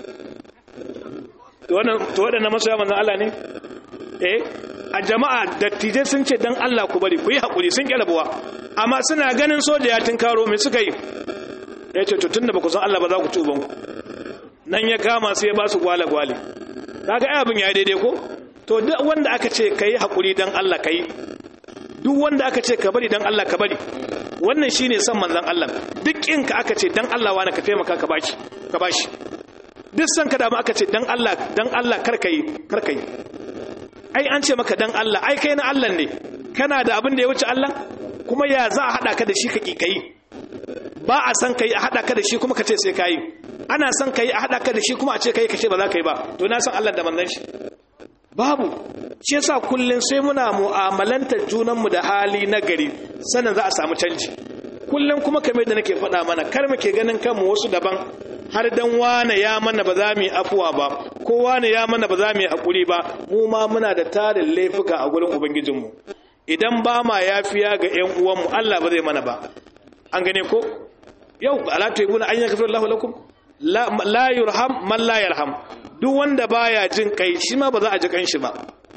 to waɗannan masoya manzan Allah ne eh a jama'a dattijai sun ce dan Allah ku bari ku yi haƙuri sun ƙi rabuwa amma suna ganin soja ya tinkaro mai suka yi ya ce to tun da ba ku san Allah ba za ku ci ubanku nan ya kama su ya ba su gwale-gwale kaga ai abin ya daidai ko to duk wanda aka ce kai hakuri dan Allah kai duk wanda aka ce ka bari dan Allah ka bari wannan shine son manzon Allah duk in ka aka ce dan Allah wani ka taimaka ka bashi ka bashi duk san ka da aka ce dan Allah dan Allah kar kai kar kai ai an ce maka dan Allah ai kai na Allah ne kana da abin da ya wuce Allah kuma ya za a hada ka da shi ka kai ba a san kai a hada ka da shi kuma ka ce sai kai ana son ka yi a haɗa ka da shi kuma a ce ka yi kashe ba za ka yi ba to na san Allah da manzan shi babu shi yasa kullum sai muna mu'amalantar junanmu da hali na gari sannan za a samu canji kullum kuma kamar da nake faɗa mana kar muke ganin kanmu wasu daban har dan wane ya mana ba za mu yi afuwa ba ko wane ya mana ba za mu yi hakuri ba mu ma muna da tarin laifuka a gurin ubangijinmu idan ba ma yafiya ga ƴan uwanmu Allah ba zai mana ba an gane ko yau ala tuibuna an yaghfir Allahu lakum la la yurham man la yarham duk wanda baya jin kai shi ma ba za a ji kan shi ba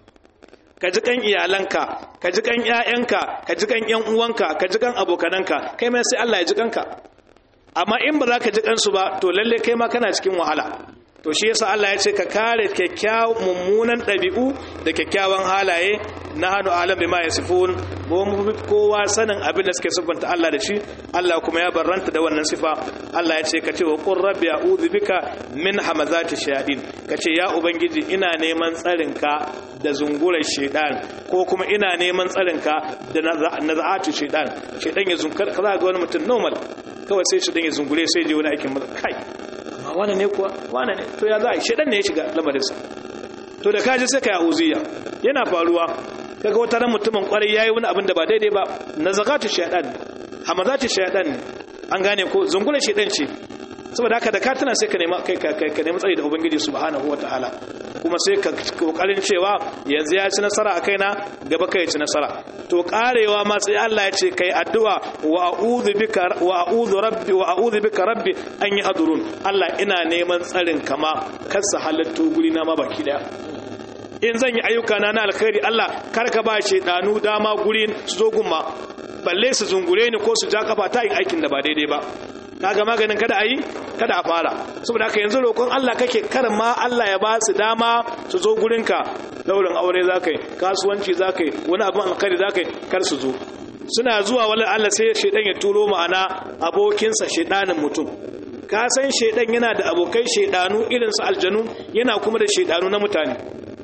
ka ji kan iyalanka ka ji kan ƴaƴanka ka ji kan ƴan uwanka ka ji kan abokananka kai ma sai Allah ya ji kanka amma in ba za ka ji kansu ba to lalle kai ma kana cikin wahala to shi yasa Allah ya ce ka kare kyakkyawan mummunan ɗabi'u da kyakkyawan halaye na hannu alam bima yasifun mu mu kowa sanin abin da suke siffanta Allah da shi Allah kuma ya barranta da wannan sifa Allah ya ce ka ce wa qur rabbi a'udhu bika min hamazati shayatin ka ce ya ubangiji ina neman tsarin ka da zungurar shaidan ko kuma ina neman tsarin ka da naza'atu shaidan shaidan ya zunkar kaza ga wani mutum normal kawai sai shaidan ya zungure sai je wani aikin kai wane ne kuwa wane ne to ya za a shaidan ne ya shiga lamarinsa to da kaji sai ka yi uziya yana faruwa kaga wata ran mutumin kwarai yayi wani abin da ba daidai ba na zakatu shaidan hamazatu shaidan an gane ko zungure shaidan ce saboda haka da ka tana sai ka nema kai ka nemi tsari da ubangiji subhanahu wataala kuma sai ka kokarin cewa yanzu ya ci nasara a kaina gaba kai ci nasara to karewa ma sai Allah ya ce kai addu'a wa a'udhu bika wa a'udhu rabbi wa a'udhu bika rabbi an yahdurun Allah ina neman tsarin kama kar su halatto guri na ma baki daya in zan yi ayyuka na na alkhairi Allah kar ka ba danu dama guri su zo gumma balle su zungure ni ko su ja kafa ta yin aikin da ba daidai ba kaga maganin kada a yi kada a fara saboda haka yanzu roƙon Allah kake kar ma Allah ya ba su dama su zo gurinka daurin aure za ka yi kasuwanci za ka yi wani abin alkhairi za ka yi kar su zo suna zuwa wani Allah sai shaidan ya turo ma'ana abokinsa shaidanin mutum ka san shaidan yana da abokai shaidanu irinsu aljanu yana kuma da shaidanu na mutane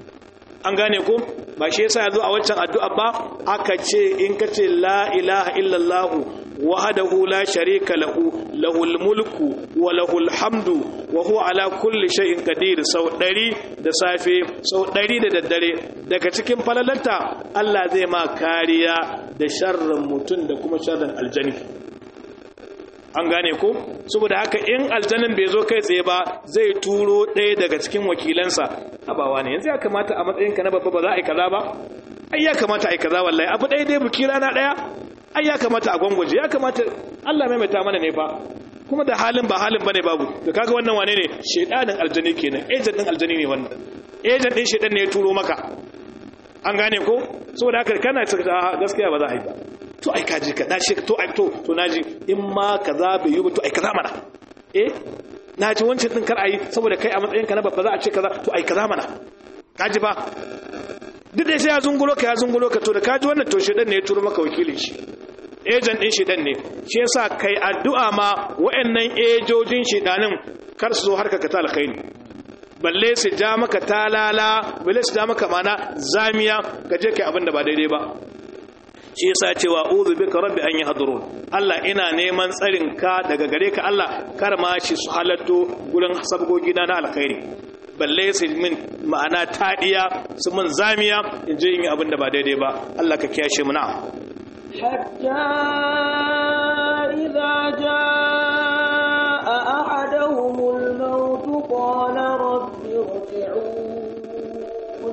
an gane ko ba shi yasa yazo a wancan addu'a ba aka ce in ka ce la ilaha illallah wahdahu la sharika lahu lahul mulku wa lahul hamdu wa huwa ala kulli shay'in qadir sau 100 da safe sau 100 da daddare daga cikin falalanta Allah zai ma kariya da sharrin mutum da kuma sharrin aljani an gane ko saboda haka in aljanin bai zo kai tsaye ba zai turo ɗaya daga cikin wakilansa abawa ne yanzu ya kamata a matsayinka na babba ba za a yi kaza ba ai ya kamata a yi kaza wallahi abu ɗaya dai buki rana ɗaya ai ya kamata a gwangwaje ya kamata Allah maimaita mana ne fa kuma da halin ba halin bane babu da kaga wannan wane ne shedanin aljani kenan agent din aljani ne wannan agent din shedan ne ya turo maka an gane ko saboda haka kana gaskiya ba za a yi ba to ai kaji ka dace to ai to to naji in ma kaza bai yi ba to ai kaza mana eh naji wancan din kar ai saboda kai a matsayin ka na babba za a ce kaza to ai kaza mana kaji ba duk da sai ya zungulo ka ya zungulo ka to da kaji wannan to shedan ne ya turo maka wakilin shi ejan din shedan ne shi yasa kai addu'a ma wayannan ejojin shedanin kar su zo harka ka ta alkhairi balle su ja maka talala balle su ja maka mana zamiya ka je kai abin da ba daidai ba shi yasa cewa uzu bika rabbi an yahdurun Allah ina neman tsarin ka daga gare ka Allah kar ma shi su halatto gurin sabgogi na alkhairi balle su min ma'ana tadiya su mun zamiya in je yin abin da ba daidai ba Allah ka kiyashe mu na hatta idza jaa ahaduhumul maut qala rabbi irji'un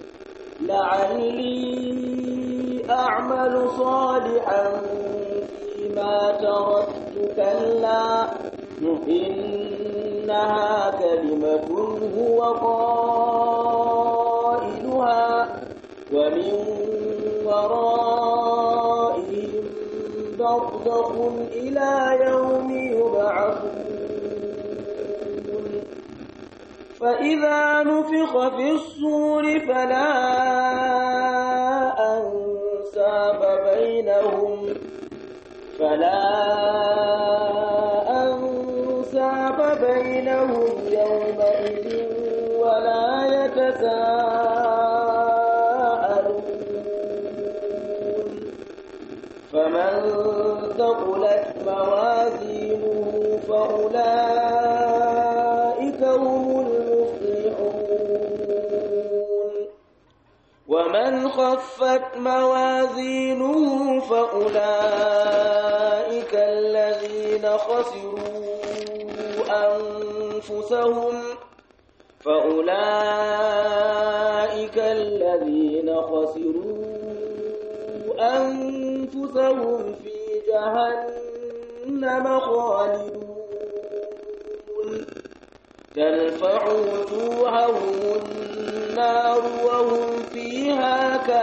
la'alli a'malu salihan fima taraktu kalla إنها كلمة هو قائلها ومن ورائهم برزخ إلى يوم يبعثون فإذا نفخ في الصور فلا أنساب بينهم فلا أنساب بينهم يومئذ ولا يتساءلون فمن ثقلت موازينه فأولئك هم المفلحون ومن خفت موازينه فأولئك الذين خسروا أنفسهم فأولئك الذين خسروا أنفسهم في جهنم خالدون تلفع وجوههم النار وهم فيها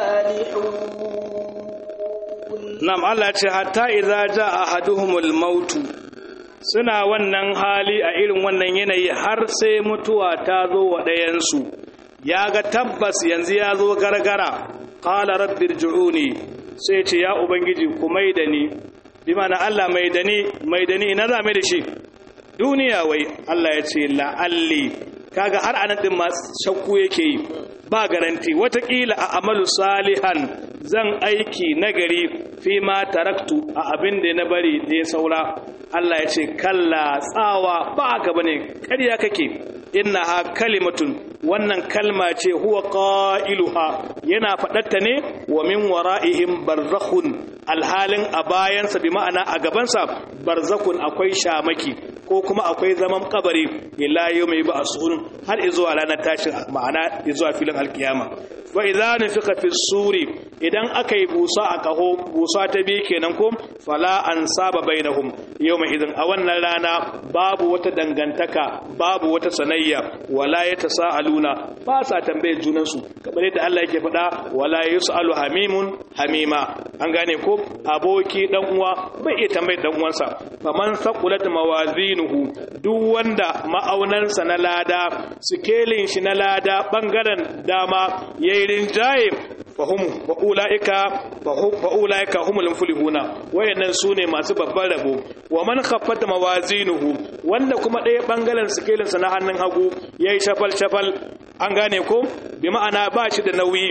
كالحون Nam Allah ce hatta idza jaa ahaduhumul mautu suna wannan hali a irin wannan yanayi har sai mutuwa ta zo wa ɗayansu ya ga tabbas yanzu ya zo gargara qala rabbirji'uni sai ce ya ubangiji ku mai da ni bi mana Allah mai da ni mai da ni na za mai da shi duniya wai Allah ya ce la'alli kaga har anan din ma shakku yake yi ba garanti watakila a amalu salihan zan aiki nagari fi ma taraktu a abin da na bari da ya saura Allah ya ce kalla tsawa ba haka bane ƙarya kake innaha kalimatun wannan kalma ce huwa qailuha yana faɗatta ne wa min wara'ihim barzakhun alhalin a bayansa bi ma'ana a gabansa barzakhun akwai shamaki ko kuma akwai zaman kabari ila yawmi ba'sun har izuwa ranar tashin ma'ana izuwa filin alkiyama fa idza nufika fi suri idan aka yi busa a kaho busa ta biyu kenan ko fala an saba bainahum yawma idan a wannan rana babu wata dangantaka babu wata sanayya wala yatasaaluna ba sa tambayar junan su kamar yadda Allah yake faɗa wala yusalu hamimun hamima an gane ko aboki dan uwa bai iya tambayar dan uwansa faman saqulat mawazinuhu duk wanda ma'aunansa na lada sikelin shi na lada bangaren dama yayi rinjaye fahum wa ulaika fa ulaika humul muflihuna wayannan sune masu babban rabo wa man khaffat mawazinuhu wanda kuma ɗaya bangaren sikelin sa na hannun hagu yayi shafal shafal an gane ko bi ma'ana ba shi da nauyi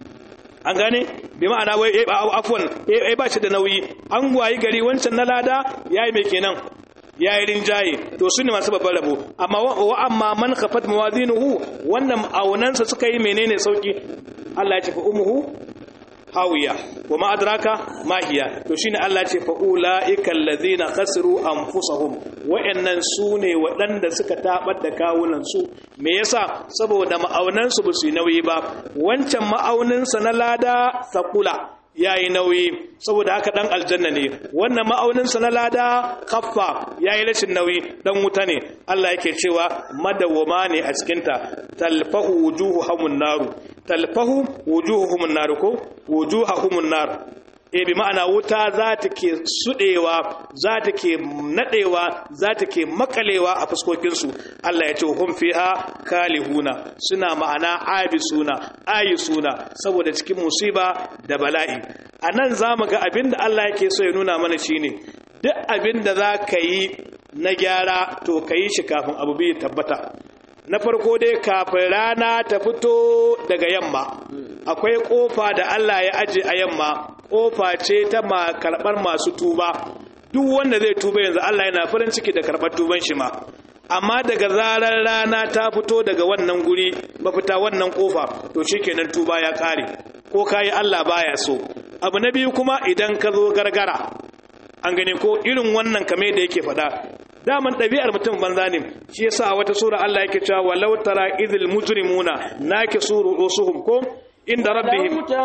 an gane bi ma'ana wai afwan eh ba shi da nauyi an wayi gari wancan na lada yayi mai kenan ya yi rinjaye to su ne masu babban rabo amma wa amma man khafat mawazinuhu wannan aunansa suka yi menene sauki Allah ya ce fa umuhu hawiya wa ma adraka ma hiya to shine Allah ya ce fa ulaika allazina khasiru anfusahum wa'annan sune waɗanda suka tabar da kawunan su me yasa saboda ma'aunan su basu nauyi ba wancan ma'aunin sa na lada saqula yayi nauyi saboda haka dan aljanna ne wannan ma'auninsa na lada kaffa yayi rashin nauyi dan wuta ne Allah yake cewa madawwama ne a cikin ta talfahu wujuhuhumun naru talfahu wujuhuhumun naru ko wujuhuhumun nar e bi ma'ana wuta za ta ke sudewa za ta ke nadewa za ta ke makalewa a fuskokinsu Allah ya ce hum fiha kalihuna suna ma'ana abisuna ayisuna saboda cikin musiba da bala'i a nan za mu ga abin da Allah yake so ya nuna mana shine duk abin da za ka yi na gyara to ka yi shi kafin abu biyu tabbata na farko dai kafin rana ta fito daga yamma akwai kofa da Allah ya aje a yamma kofa ce ta ma karɓar masu tuba duk wanda zai tuba yanzu Allah yana farin ciki da karɓar tuban shi ma amma daga zarar rana ta fito daga wannan guri mafita wannan kofa to shikenan tuba ya kare ko kayi Allah baya so abu na biyu kuma idan ka zo gargara an gane ko irin wannan kame da yake faɗa daman ɗabi'ar mutum banza ne shi yasa a wata sura Allah yake cewa walau tara idhil mujrimuna nakisuru usuhum ko inda rabbihim لو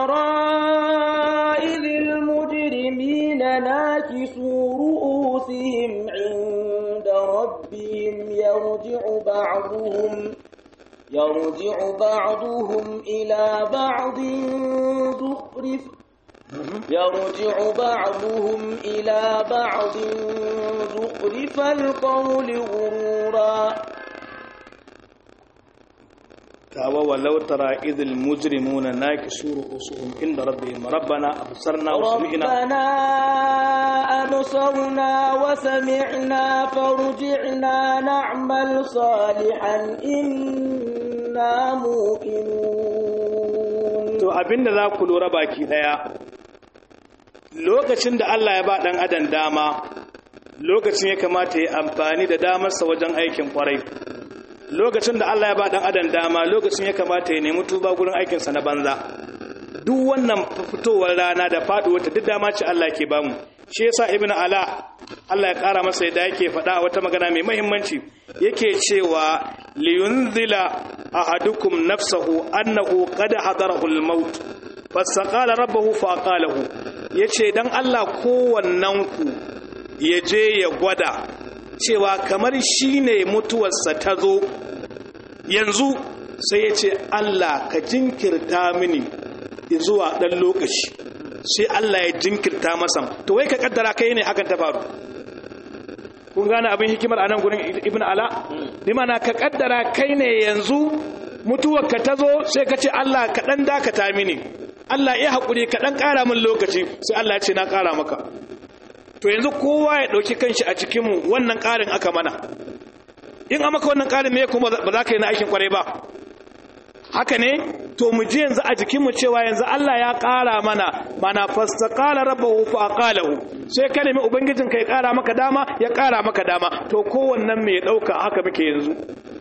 ترى إذ المجرمين ناكسوا رؤوسهم عند ربهم يرجع بعضهم يرجع بعضهم إلى بعض زخرف يرجع بعضهم إلى بعض زخرف القول غرورا tawa walau tara idhil mujrimuna nakisu ru'usuhum inda rabbihim rabbana absarna wa sami'na ربنا أبصرنا وسمعنا فارجعنا نعمل صالحا إنا موقنون to abinda za ku lura baki daya lokacin da Allah ya ba dan adam dama lokacin ya kamata ya amfani da damarsa wajen aikin kwarai lokacin da Allah ya ba dan adam dama lokacin ya kamata ya nemi tuba gurin aikinsa na banza duk wannan fitowar rana da faduwar ta duk dama ce Allah ke bamu shi yasa ibnu ala Allah ya kara masa yadda yake faɗa a wata magana mai muhimmanci yake cewa liyunzila ahadukum nafsahu annahu qad hadarahu al-maut fastaqala rabbahu fa qalahu yace dan Allah kowannen ku ya je ya gwada cewa kamar shine mutuwarsa ta zo yanzu sai ya ce Allah ka jinkirta mini zuwa dan lokaci sai Allah ya jinkirta masa to wai ka kaddara kai ne hakan ta faru kun gane abin hikimar anan gurin ibn ala bi mana ka kaddara kai ne yanzu mutuwar ka ta zo sai ka ce Allah ka dan dakata mini Allah ya haƙuri ka dan ƙara min lokaci sai Allah ya ce na ƙara maka to yanzu kowa ya ɗauki kanshi a cikin mu wannan ƙarin aka mana in a maka wannan ƙarin me kuma ba za ka yi na aikin kwarai ba haka ne to mu ji yanzu a jikinmu cewa yanzu Allah ya ƙara mana mana fastaqala rabbahu fa aqalahu sai ka nemi ubangijin ka ya ƙara maka dama ya ƙara maka dama to kowannen me ya dauka haka muke yanzu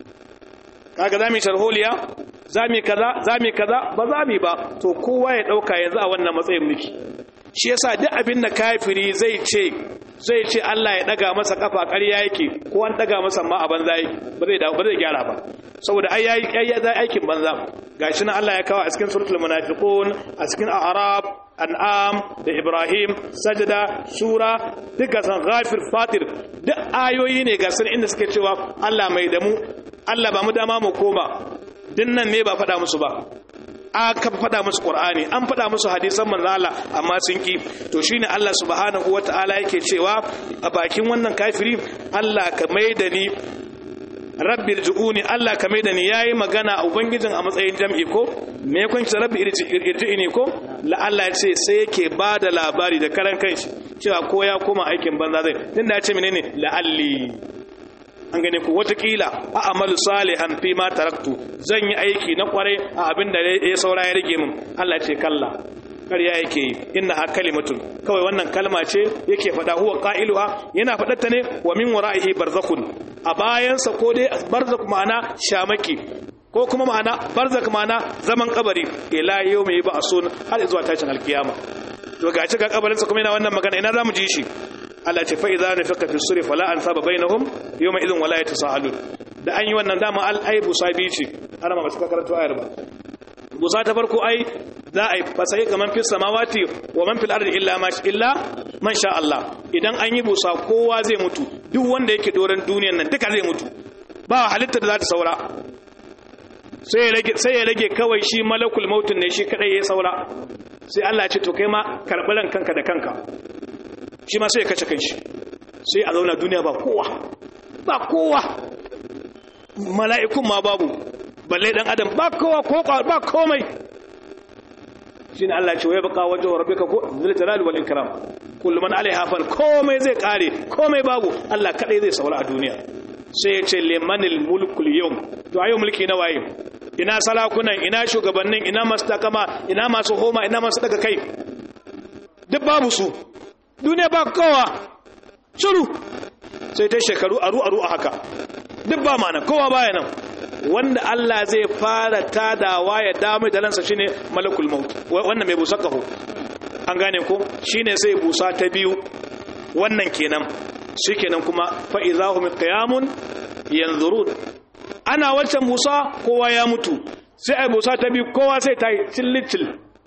kaga zamu sharholiya zamu kaza zamu kaza ba zamu ba to kowa ya dauka yanzu a wannan matsayin muke shi yasa duk abin da kafiri zai ce zai ce Allah ya daga masa kafa ƙarya yake ko an daga masa ma a banza yake ba zai ba zai gyara ba saboda ai yayi aikin banza gashi nan Allah ya kawo a cikin suratul munafiqun a cikin a'rab an'am da ibrahim sajda sura duka san ghafir fatir duk ayoyi ne ga sun inda suke cewa Allah mai da mu Allah ba mu dama mu koma dinnan ne ba faɗa musu ba aka faɗa musu Qur'ani an faɗa musu hadisan manzo Allah amma sun ki to shine Allah subhanahu wataala yake cewa a bakin wannan kafiri Allah ka maida ni rabbi irji'uni Allah ka maida ni yayi magana a ubangijin a matsayin jam'i ko me yakon shi rabbi irji'ini ko la Allah ya ce sai yake bada labari da karan kanshi cewa ko ya koma aikin banza zai tunda ya ce menene la'alli an gane ku watakila a amalu salihan fi ma taraktu zan yi aiki na kwarai a abin da ya saura ya rage min Allah ce kalla ƙarya yake yi inna ha kalimatun kawai wannan kalma ce yake faɗa huwa qailuha yana faɗarta ne wa min wara'ihi barzakhun a bayansa ko dai barzak ma'ana shamaki ko kuma ma'ana barzak ma'ana zaman kabari ila yawmi ba'sun har zuwa tashin alkiyama to ga ga kabarinsa kuma yana wannan magana ina zamu ji shi Allah ce fa idza nafaka fi suri fala ansaba bainahum yawma idhin wala yatasaalun da an yi wannan dama al ai busa bi ce ana ma basu karanto ayar ba busa ta farko ai za a yi fasai kaman fi samawati wa man fil ardi illa ma illa man sha Allah idan an yi busa kowa zai mutu duk wanda yake doran duniyar nan duka zai mutu ba halitta da za ta saura sai ya rage sai ya rage kawai shi malakul mautun ne shi kadai ya saura sai Allah ya ce to kai ma karbi ran kanka da kanka shi ma sai ya kace kanshi sai a zauna duniya ba kowa ba kowa mala'ikun ma babu balle dan adam ba kowa ko ba komai shine Allah ya ce wai baka wajhu rabbika ko zil jalali wal ikram kullu man alaiha fan komai zai kare komai babu Allah kadai zai saura a duniya sai ya ce limanil mulkul yawm to ayo mulki na waye ina salakunan ina shugabannin ina masu takama ina masu homa ina masu daga kai duk babu su duniya ba kowa shiru sai ta shekaru aru aru a haka duk ba mana kowa baya nan wanda Allah zai fara tadawa ya damu da lansa shine malakul maut wannan mai busa kaho an gane ko shine sai busa ta biyu wannan kenan shikenan kuma fa idahum qiyamun yanzurun ana wancan busa kowa ya mutu sai ai busa ta biyu kowa sai ta yi cillicil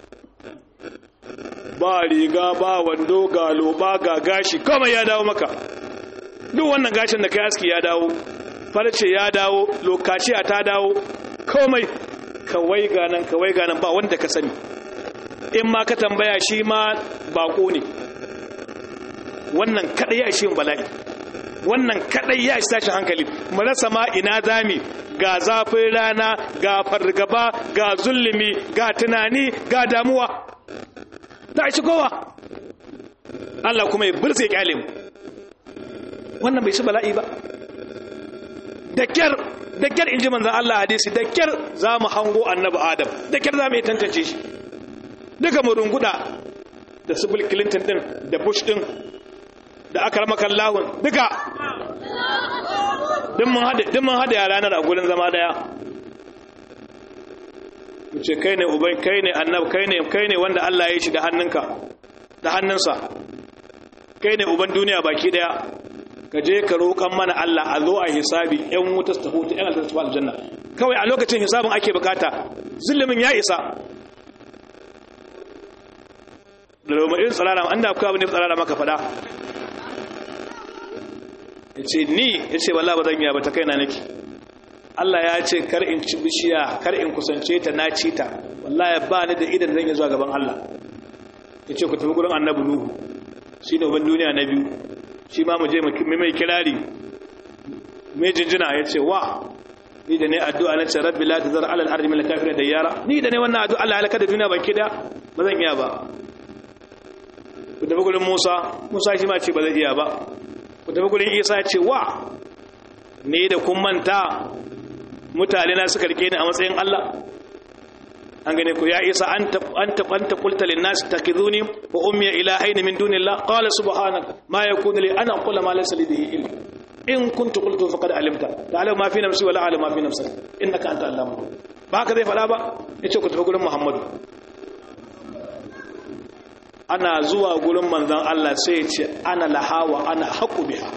ba riga ba wando ga loba ga gashi kawai ya dawo maka duk wannan gashin da kai aski ya dawo farce ya dawo lokaci ta dawo komai kawai ganan kawai ganan ba wanda ka sani in ma ka tambaya shi ma bako ne wannan kadai ya shi bala'i wannan kadai ya shi tashin hankali mu rasa ma ina zami ga zafin rana ga fargaba ga zulumi ga tunani ga damuwa ta shi kowa Allah kuma ya burse kyale mu wannan bai shi bala'i ba da kyar da kyar inji manzan Allah hadisi da kyar za mu hango annabi Adam da kyar za mu yi tantance shi duka mu runguda da su Bill Clinton din da Bush din da aka rama kallahun duka din mun hada din mun hada yara a gurin zama daya ce kai ne uban kai ne annabi kai ne kai ne wanda Allah ya yi shi da hannunka da hannunsa kai ne uban duniya baki daya ka je ka roƙan mana Allah a zo a hisabi ƴan wuta su tafi ƴan aljanna su aljanna kawai a lokacin hisabin ake bukata zulumin ya isa da roma irin tsarara an da akwai abin da tsarara maka faɗa ya ce ni ya ce wallah ba zan yi ba ta kaina nake Allah ya ce kar in ci bishiya kar in kusance ta na ci ta wallahi ba ni da idan zan yi zuwa gaban Allah ya ce ku tafi gurin annabi nuhu shi ne uban duniya na biyu shi ma mu je mu mai kirari mai jinjina ya ce wa ni da ne addu'a na ce rabbi la tazar ala al-ardi min al-kafirin dayyara ni da ne wannan addu'a Allah halaka da duniya baki da ba zan iya ba ku tafi gurin Musa Musa shi ma ce ba zai iya ba ku tafi gurin Isa ya ce wa ni da kun manta mutane na suka rike ni a matsayin Allah an gane ku ya isa an anta anta qulta lin nas takiduni wa ummi ilahayn min dunillah qala subhanaka ma yakunu li ana aqula ma laysa li bihi ilm in kuntu qultu faqad alimta ta'lamu ma fi nafsi wa la a'lamu ma fi nafsik innaka anta allamu ba ka zai fada ba yace ku tafi gurin muhammadu ana zuwa gurin manzon Allah sai ya ce ana laha wa ana haqu biha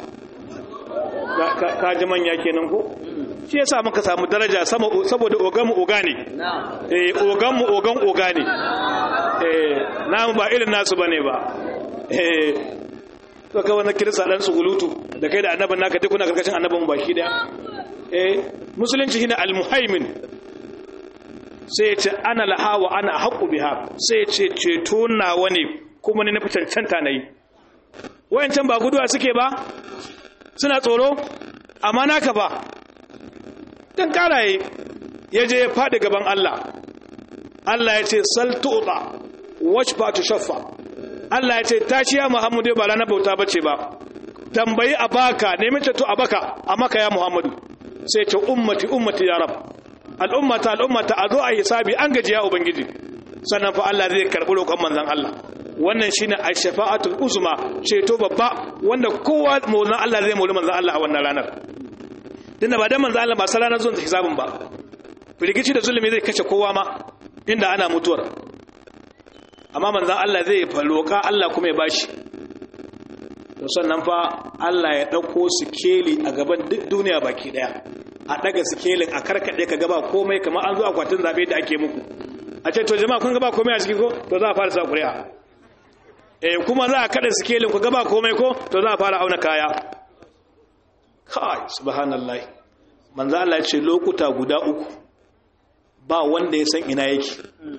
ka ji manya kenan ko shi yasa muka samu daraja saboda oganmu oga ne eh oganmu ogan oga ne eh namu ba irin nasu bane ba eh to ka wannan kirista dan sugulutu da kai da annaban naka duk kuna karkashin annaban baki da eh musulunci shine almuhaimin sai ya ce ana laha wa ana haqu biha sai ya ce ceto nawa ne kuma ne na fitancanta nayi wayancan ba guduwa suke ba suna tsoro amma naka ba dan karaye ya je ya faɗi gaban Allah Allah ya ce sal tu'ta washfa tushaffa Allah ya ce tashi ya Muhammadu ba ranar bauta bace ba tambayi a baka nemi to a baka a maka ya Muhammadu sai ce ummati ummati ya rab al'ummata al'ummata a zo a hisabi an gaji ya ubangiji sannan fa Allah zai karɓi roƙon manzon Allah wannan shine ash-shafa'atul uzma ceto babba wanda kowa maulan Allah zai mauli manzon Allah a wannan ranar tunda ba dan manzon Allah ba sai ranar zuwan hisabin ba firgici da zulumi zai kashe kowa ma inda ana mutuwar amma manzon Allah zai roƙa Allah kuma ya bashi to sannan fa Allah ya dauko sikeli a gaban duk duniya baki daya a daga sikelin a karkade ka gaba komai kamar an zo akwatin zabe da ake muku a ce to jama'a kun gaba komai a cikin ko to za a fara sa ƙuri'a eh kuma za a kada sikelin ku gaba komai ko to za a fara auna kaya kai subhanallah manzo Allah ya ce lokuta guda uku ba wanda ya san ina yake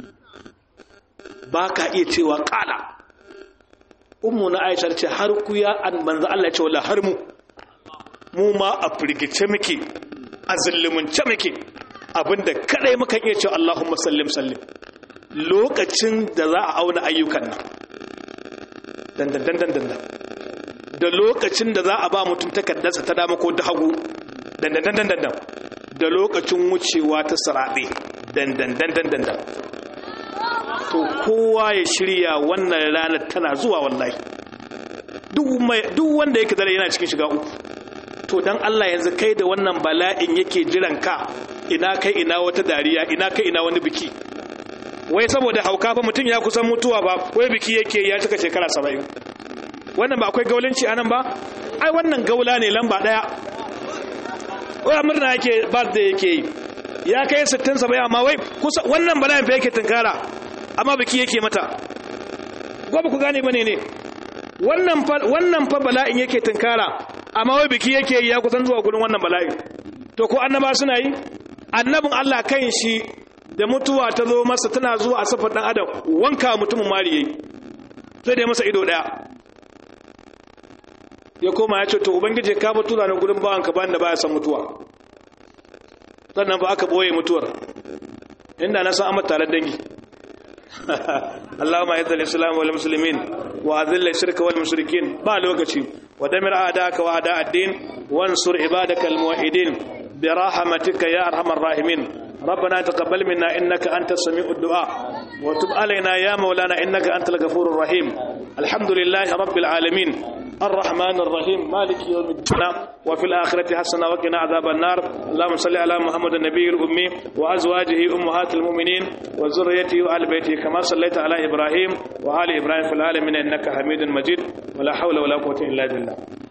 ba ka iya cewa kala ummu na Aisha ce har ku ya an manzo Allah ya ce wala har mu mu ma a firgice muke a zullumunce muke abinda kadai muka iya cewa Allahumma sallim sallim lokacin da za a auna ayyukan nan dandandandandan da lokacin da za a ba mutum takardarsa ta dama ko ta hagu dandandandandan da lokacin wucewa ta sarabe dandandandandan to kowa ya shirya wannan ranar tana zuwa wallahi duk wanda yake zara yana cikin shiga uku to dan Allah yanzu kai da wannan bala'in yake jiran ka ina kai ina wata dariya ina kai ina wani biki wai saboda hauka fa mutum ya kusan mutuwa ba wai biki yake ya cika shekara saba'in wannan ba akwai gaulanci anan ba ai wannan gaula ne lamba daya wai murna yake birthday yake yi ya kai 60 70 amma wai kusa wannan bala'in fa yake tunkara amma biki yake mata gobe ku gane bane ne wannan fa wannan fa bala'in yake tunkara amma wai biki yake yi ya kusan zuwa gurin wannan bala'in to ko annaba suna yi annabin Allah kan shi da mutuwa ta zo masa tana zuwa a safar dan adam wanka mutumin mari yayi sai dai masa ido daya ya koma ya ce to ubangiji ka ba tura ni gurin bawanka bayan da baya san mutuwa sannan ba aka boye mutuwar inda na san amma tare dangi اللهم اعز الاسلام والمسلمين واذل الشرك والمشركين با لوكاشي ودمر اعداءك واعداء الدين وانصر عبادك الموحدين برحمتك يا ارحم الراحمين ربنا تقبل منا انك انت السميع الدعاء وتب علينا يا مولانا انك انت الغفور الرحيم الحمد لله رب العالمين الرحمن الرحيم مالك يوم الدين وفي الآخرة حسنة وقنا عذاب النار اللهم صل على محمد النبي الأمي وأزواجه أمهات المؤمنين وذريته وآل بيته كما صليت على إبراهيم وآل إبراهيم في العالمين إنك حميد مجيد ولا حول ولا قوة إلا بالله